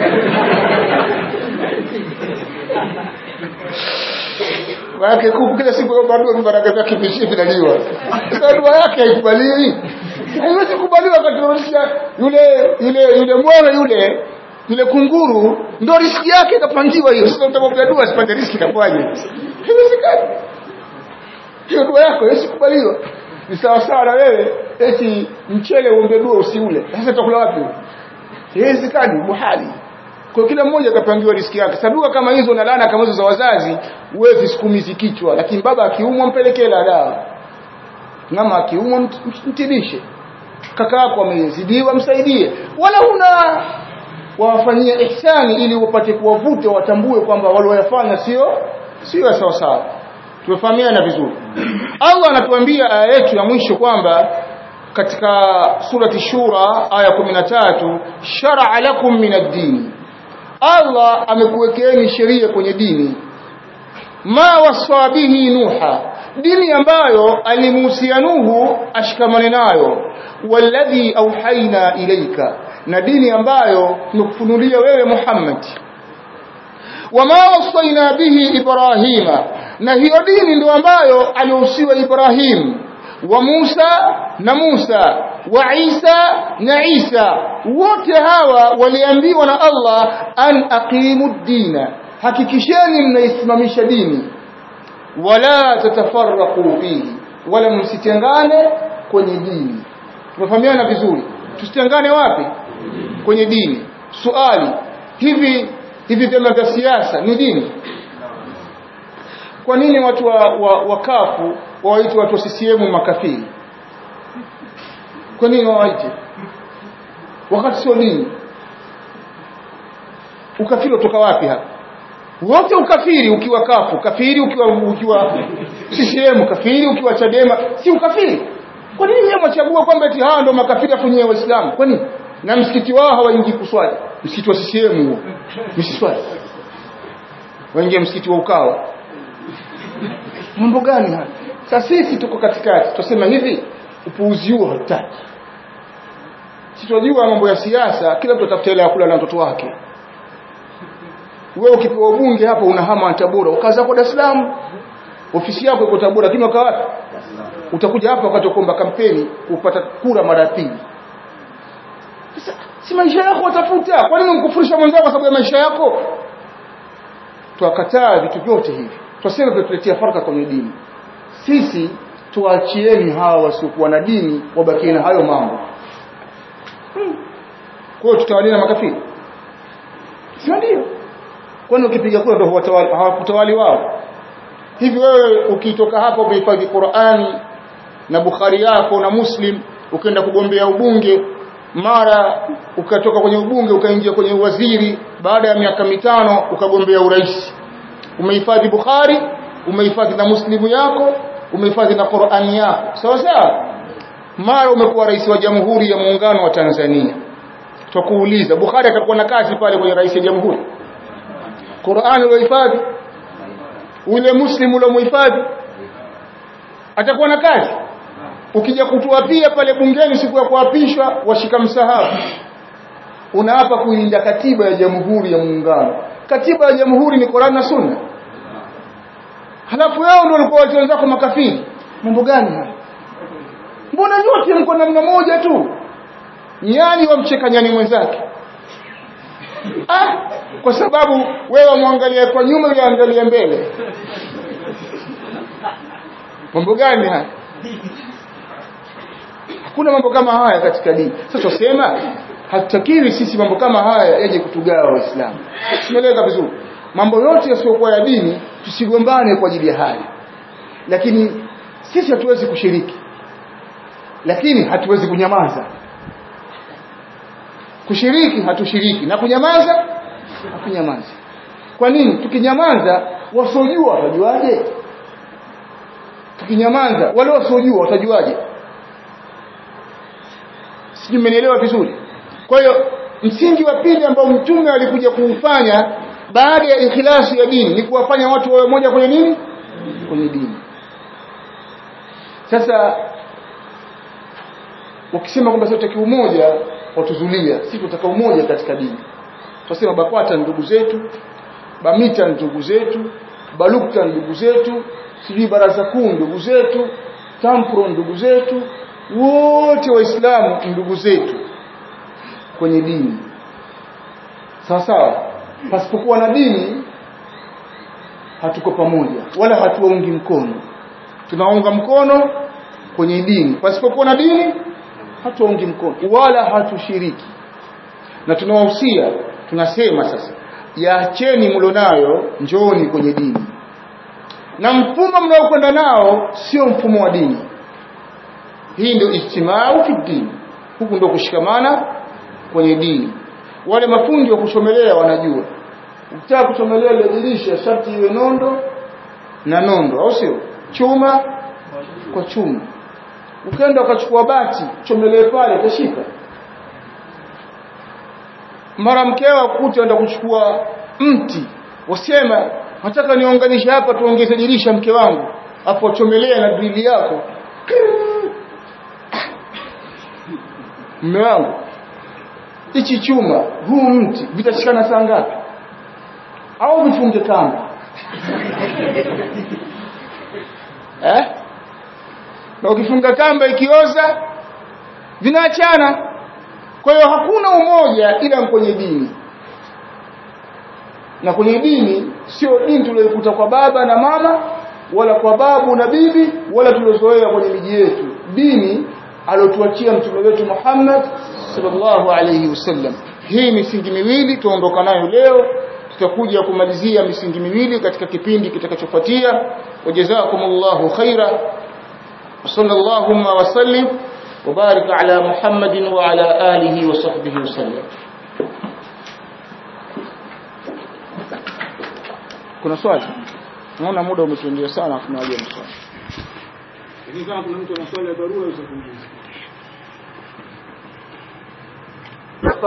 Maana kuku kila siku yomba dua baraka zake vishi vinaliwa. Sasa dua yake haikubaliwi. Haiwezi kubaliwa katika yule yule yule mwana yule yule kunguru ndo riski yake ikapangiwa hiyo. Sasa utamwambia dua asipate riski itakuwaje? Haiwezekani. Hiyo dua yako haiwezi kubaliwa. Ni sawa sawa na wewe eti mchele uombe dua usiule. Sasa utakula wapi? Haiwezekani, muhali kwa kila mmoja akapangiwa riski yake saduka kama hizo na laana kama hizo za wazazi wewe visikumizi kichwa lakini baba akiumwa mpelekee la dawa mama akiumwa mtibishe kaka yako amezidiwa msaidie wala una wawafanyia ihsani ili upate kuwavute watambue kwamba walioyafanya sio sio sawa sawa tumefahamiana vizuri Allah anatuambia aya yetu ya mwisho kwamba katika surati shura aya 13 shar'a lakum min ad-din Allah amekuwekeeni sheria kwenye dini ma wasa bihi nuha dini ambayo alimuhusia Nuhu ashikamane nayo walladhi auhaina ilaika na dini ambayo nukufunulia wewe Muhammad wama wasaina bihi Ibrahima na hiyo dini ndio ambayo alihusiwa Ibrahim wa Musa na Musa wa Isa na Isa wote hawa waliambiwa na Allah an aqimu dina hakikisheni mnaisimamisha dini wala tatafarraqu fihi wala msitengane kwenye dini tumefahamiana vizuri tusitengane wapi kwenye dini swali hivi hivi vyama vya siasa ni dini kwa nini watu wa, wa, wa kafu wawaite watu wa CCM makafiri kwa nini wawaite wakati sio dini ukafiri utoka wapi hapa wote ukafiri ukiwa kafu kafiri ukiwa ukiwa CCM kafiri ukiwa Chadema si ukafiri kwa nini yeye mwachagua kwamba eti hawa ndio makafiri afu nyewe waislamu kwa nini na msikiti wao hawaingii kuswali msikiti wa CCM huo msiswali waingia msikiti wa ukawa mambo gani haya sasa sisi tuko katikati tusema hivi upuuzi huo hatutaki sisi tunajua mambo ya siasa kila mtu atafuta ile ya kula na watoto wake wewe ukipewa ubunge hapo unahama Tabora ukaza kwa Dar es Salaam ofisi yako iko Tabora lakini ukawa wapi utakuja hapa wakati kuomba kampeni kupata kura mara pili sasa si maisha yako watafuta kwa nini unkufurisha mwenzako kwa sababu ya maisha yako tuwakataa vitu vyote hivi twasema vinatuletea faraka kwenye dini sisi tuachieni hawa wasiokuwa na dini wabakie na hayo mambo hmm. kwa hiyo tutawalia makafiri sio ndio kwani ukipiga kura ndio hawakutawali wao hivi wewe ukitoka hapa umehifadhi Qur'ani na Bukhari yako na Muslim ukaenda kugombea ubunge mara ukatoka kwenye ubunge ukaingia kwenye uwaziri baada ya miaka mitano ukagombea urais umehifadhi Bukhari umehifadhi na Muslimu yako umehifadhi na Qur'ani yako sawa sawa mara umekuwa rais wa jamhuri ya muungano wa Tanzania tukuuliza Bukhari atakuwa na kazi pale kwenye rais wa jamhuri Qur'ani uliohifadhi ule muslimu uliomuhifadhi atakuwa na kazi ukija kutuapia pale bungeni siku ya kuapishwa washika msahafu unaapa kuilinda katiba ya jamhuri ya muungano katiba ya jamhuri ni Qur'an na Sunna halafu yao ndio walikuwa watu wenzako makafiri mambo gani haya mbona nyote mko namna moja tu nyani wamcheka nyani mwenzake ah kwa sababu wewe muangalia kwa nyuma yule angalia mbele mambo gani haya hakuna mambo kama haya katika dini sasa tusema hatutakiwi sisi mambo kama haya yaje kutugawa waislamu tumeeleza vizuri mambo yote yasiyokuwa ya dini tusigombane kwa ajili ya haya lakini sisi hatuwezi kushiriki lakini hatuwezi kunyamaza kushiriki hatushiriki na kunyamaza hakunyamaza kwa nini tukinyamaza wasiojua watajuaje tukinyamaza wale wasiojua watajuaje sijui mmenielewa vizuri kwa hiyo msingi wa pili ambao mtume alikuja kuufanya baada ya ikhlasi ya dini ni kuwafanya watu wawe moja kwenye nini kwenye dini sasa ukisema kwamba sote kiumoja watuzulia sisi tunataka umoja katika dini tunasema bakwata ni ndugu zetu bamita ni ndugu zetu balukta ni ndugu zetu sijui baraza kuu ndugu zetu tampro ndugu zetu wote waislamu ndugu zetu kwenye dini sawa sawa pasipokuwa na dini hatuko pamoja wala hatuwaungi mkono tunaunga mkono kwenye dini pasipokuwa na dini hatuwaungi mkono wala hatushiriki na tunawahusia tunasema sasa yaacheni mlionayo njooni kwenye dini na mfumo mnaokwenda nao sio mfumo wa dini hii ndio ijtimau fi dini huku ndio kushikamana kwenye dini wale mafundi wa kuchomelea wanajua ukitaka kuchomelea ile dirisha sharti iwe nondo na nondo au sio chuma kwa chuma ukaenda ukachukua bati chomelee pale utashika mara mkeo akuta enda kuchukua mti wasema nataka niunganishe hapa tuongeze dirisha mke wangu hapo chomelea na drili yako mme wangu hichi chuma huu mti vitashikana saa ngapi au vifunge kamba eh na ukifunga kamba ikioza vinaachana kwa hiyo hakuna umoja ila kwenye dini na kwenye dini sio dini tuliyokuta kwa baba na mama wala kwa babu na bibi wala tuliozoea kwenye miji yetu dini alotuachia mtume wetu Muhammad sallallahu alayhi wasallam hii misingi miwili tuondoka nayo leo tutakuja kumalizia misingi miwili katika kipindi kitakachofuatia wajazakumullahu khaira sallallahu wa sallim وبارك على محمد وعلى آله وصحبه وسلم kuna swali naona muda umetuendia sana tunawaje maswali lakini kama kuna mtu ana swali ya dharura aweza kuuliza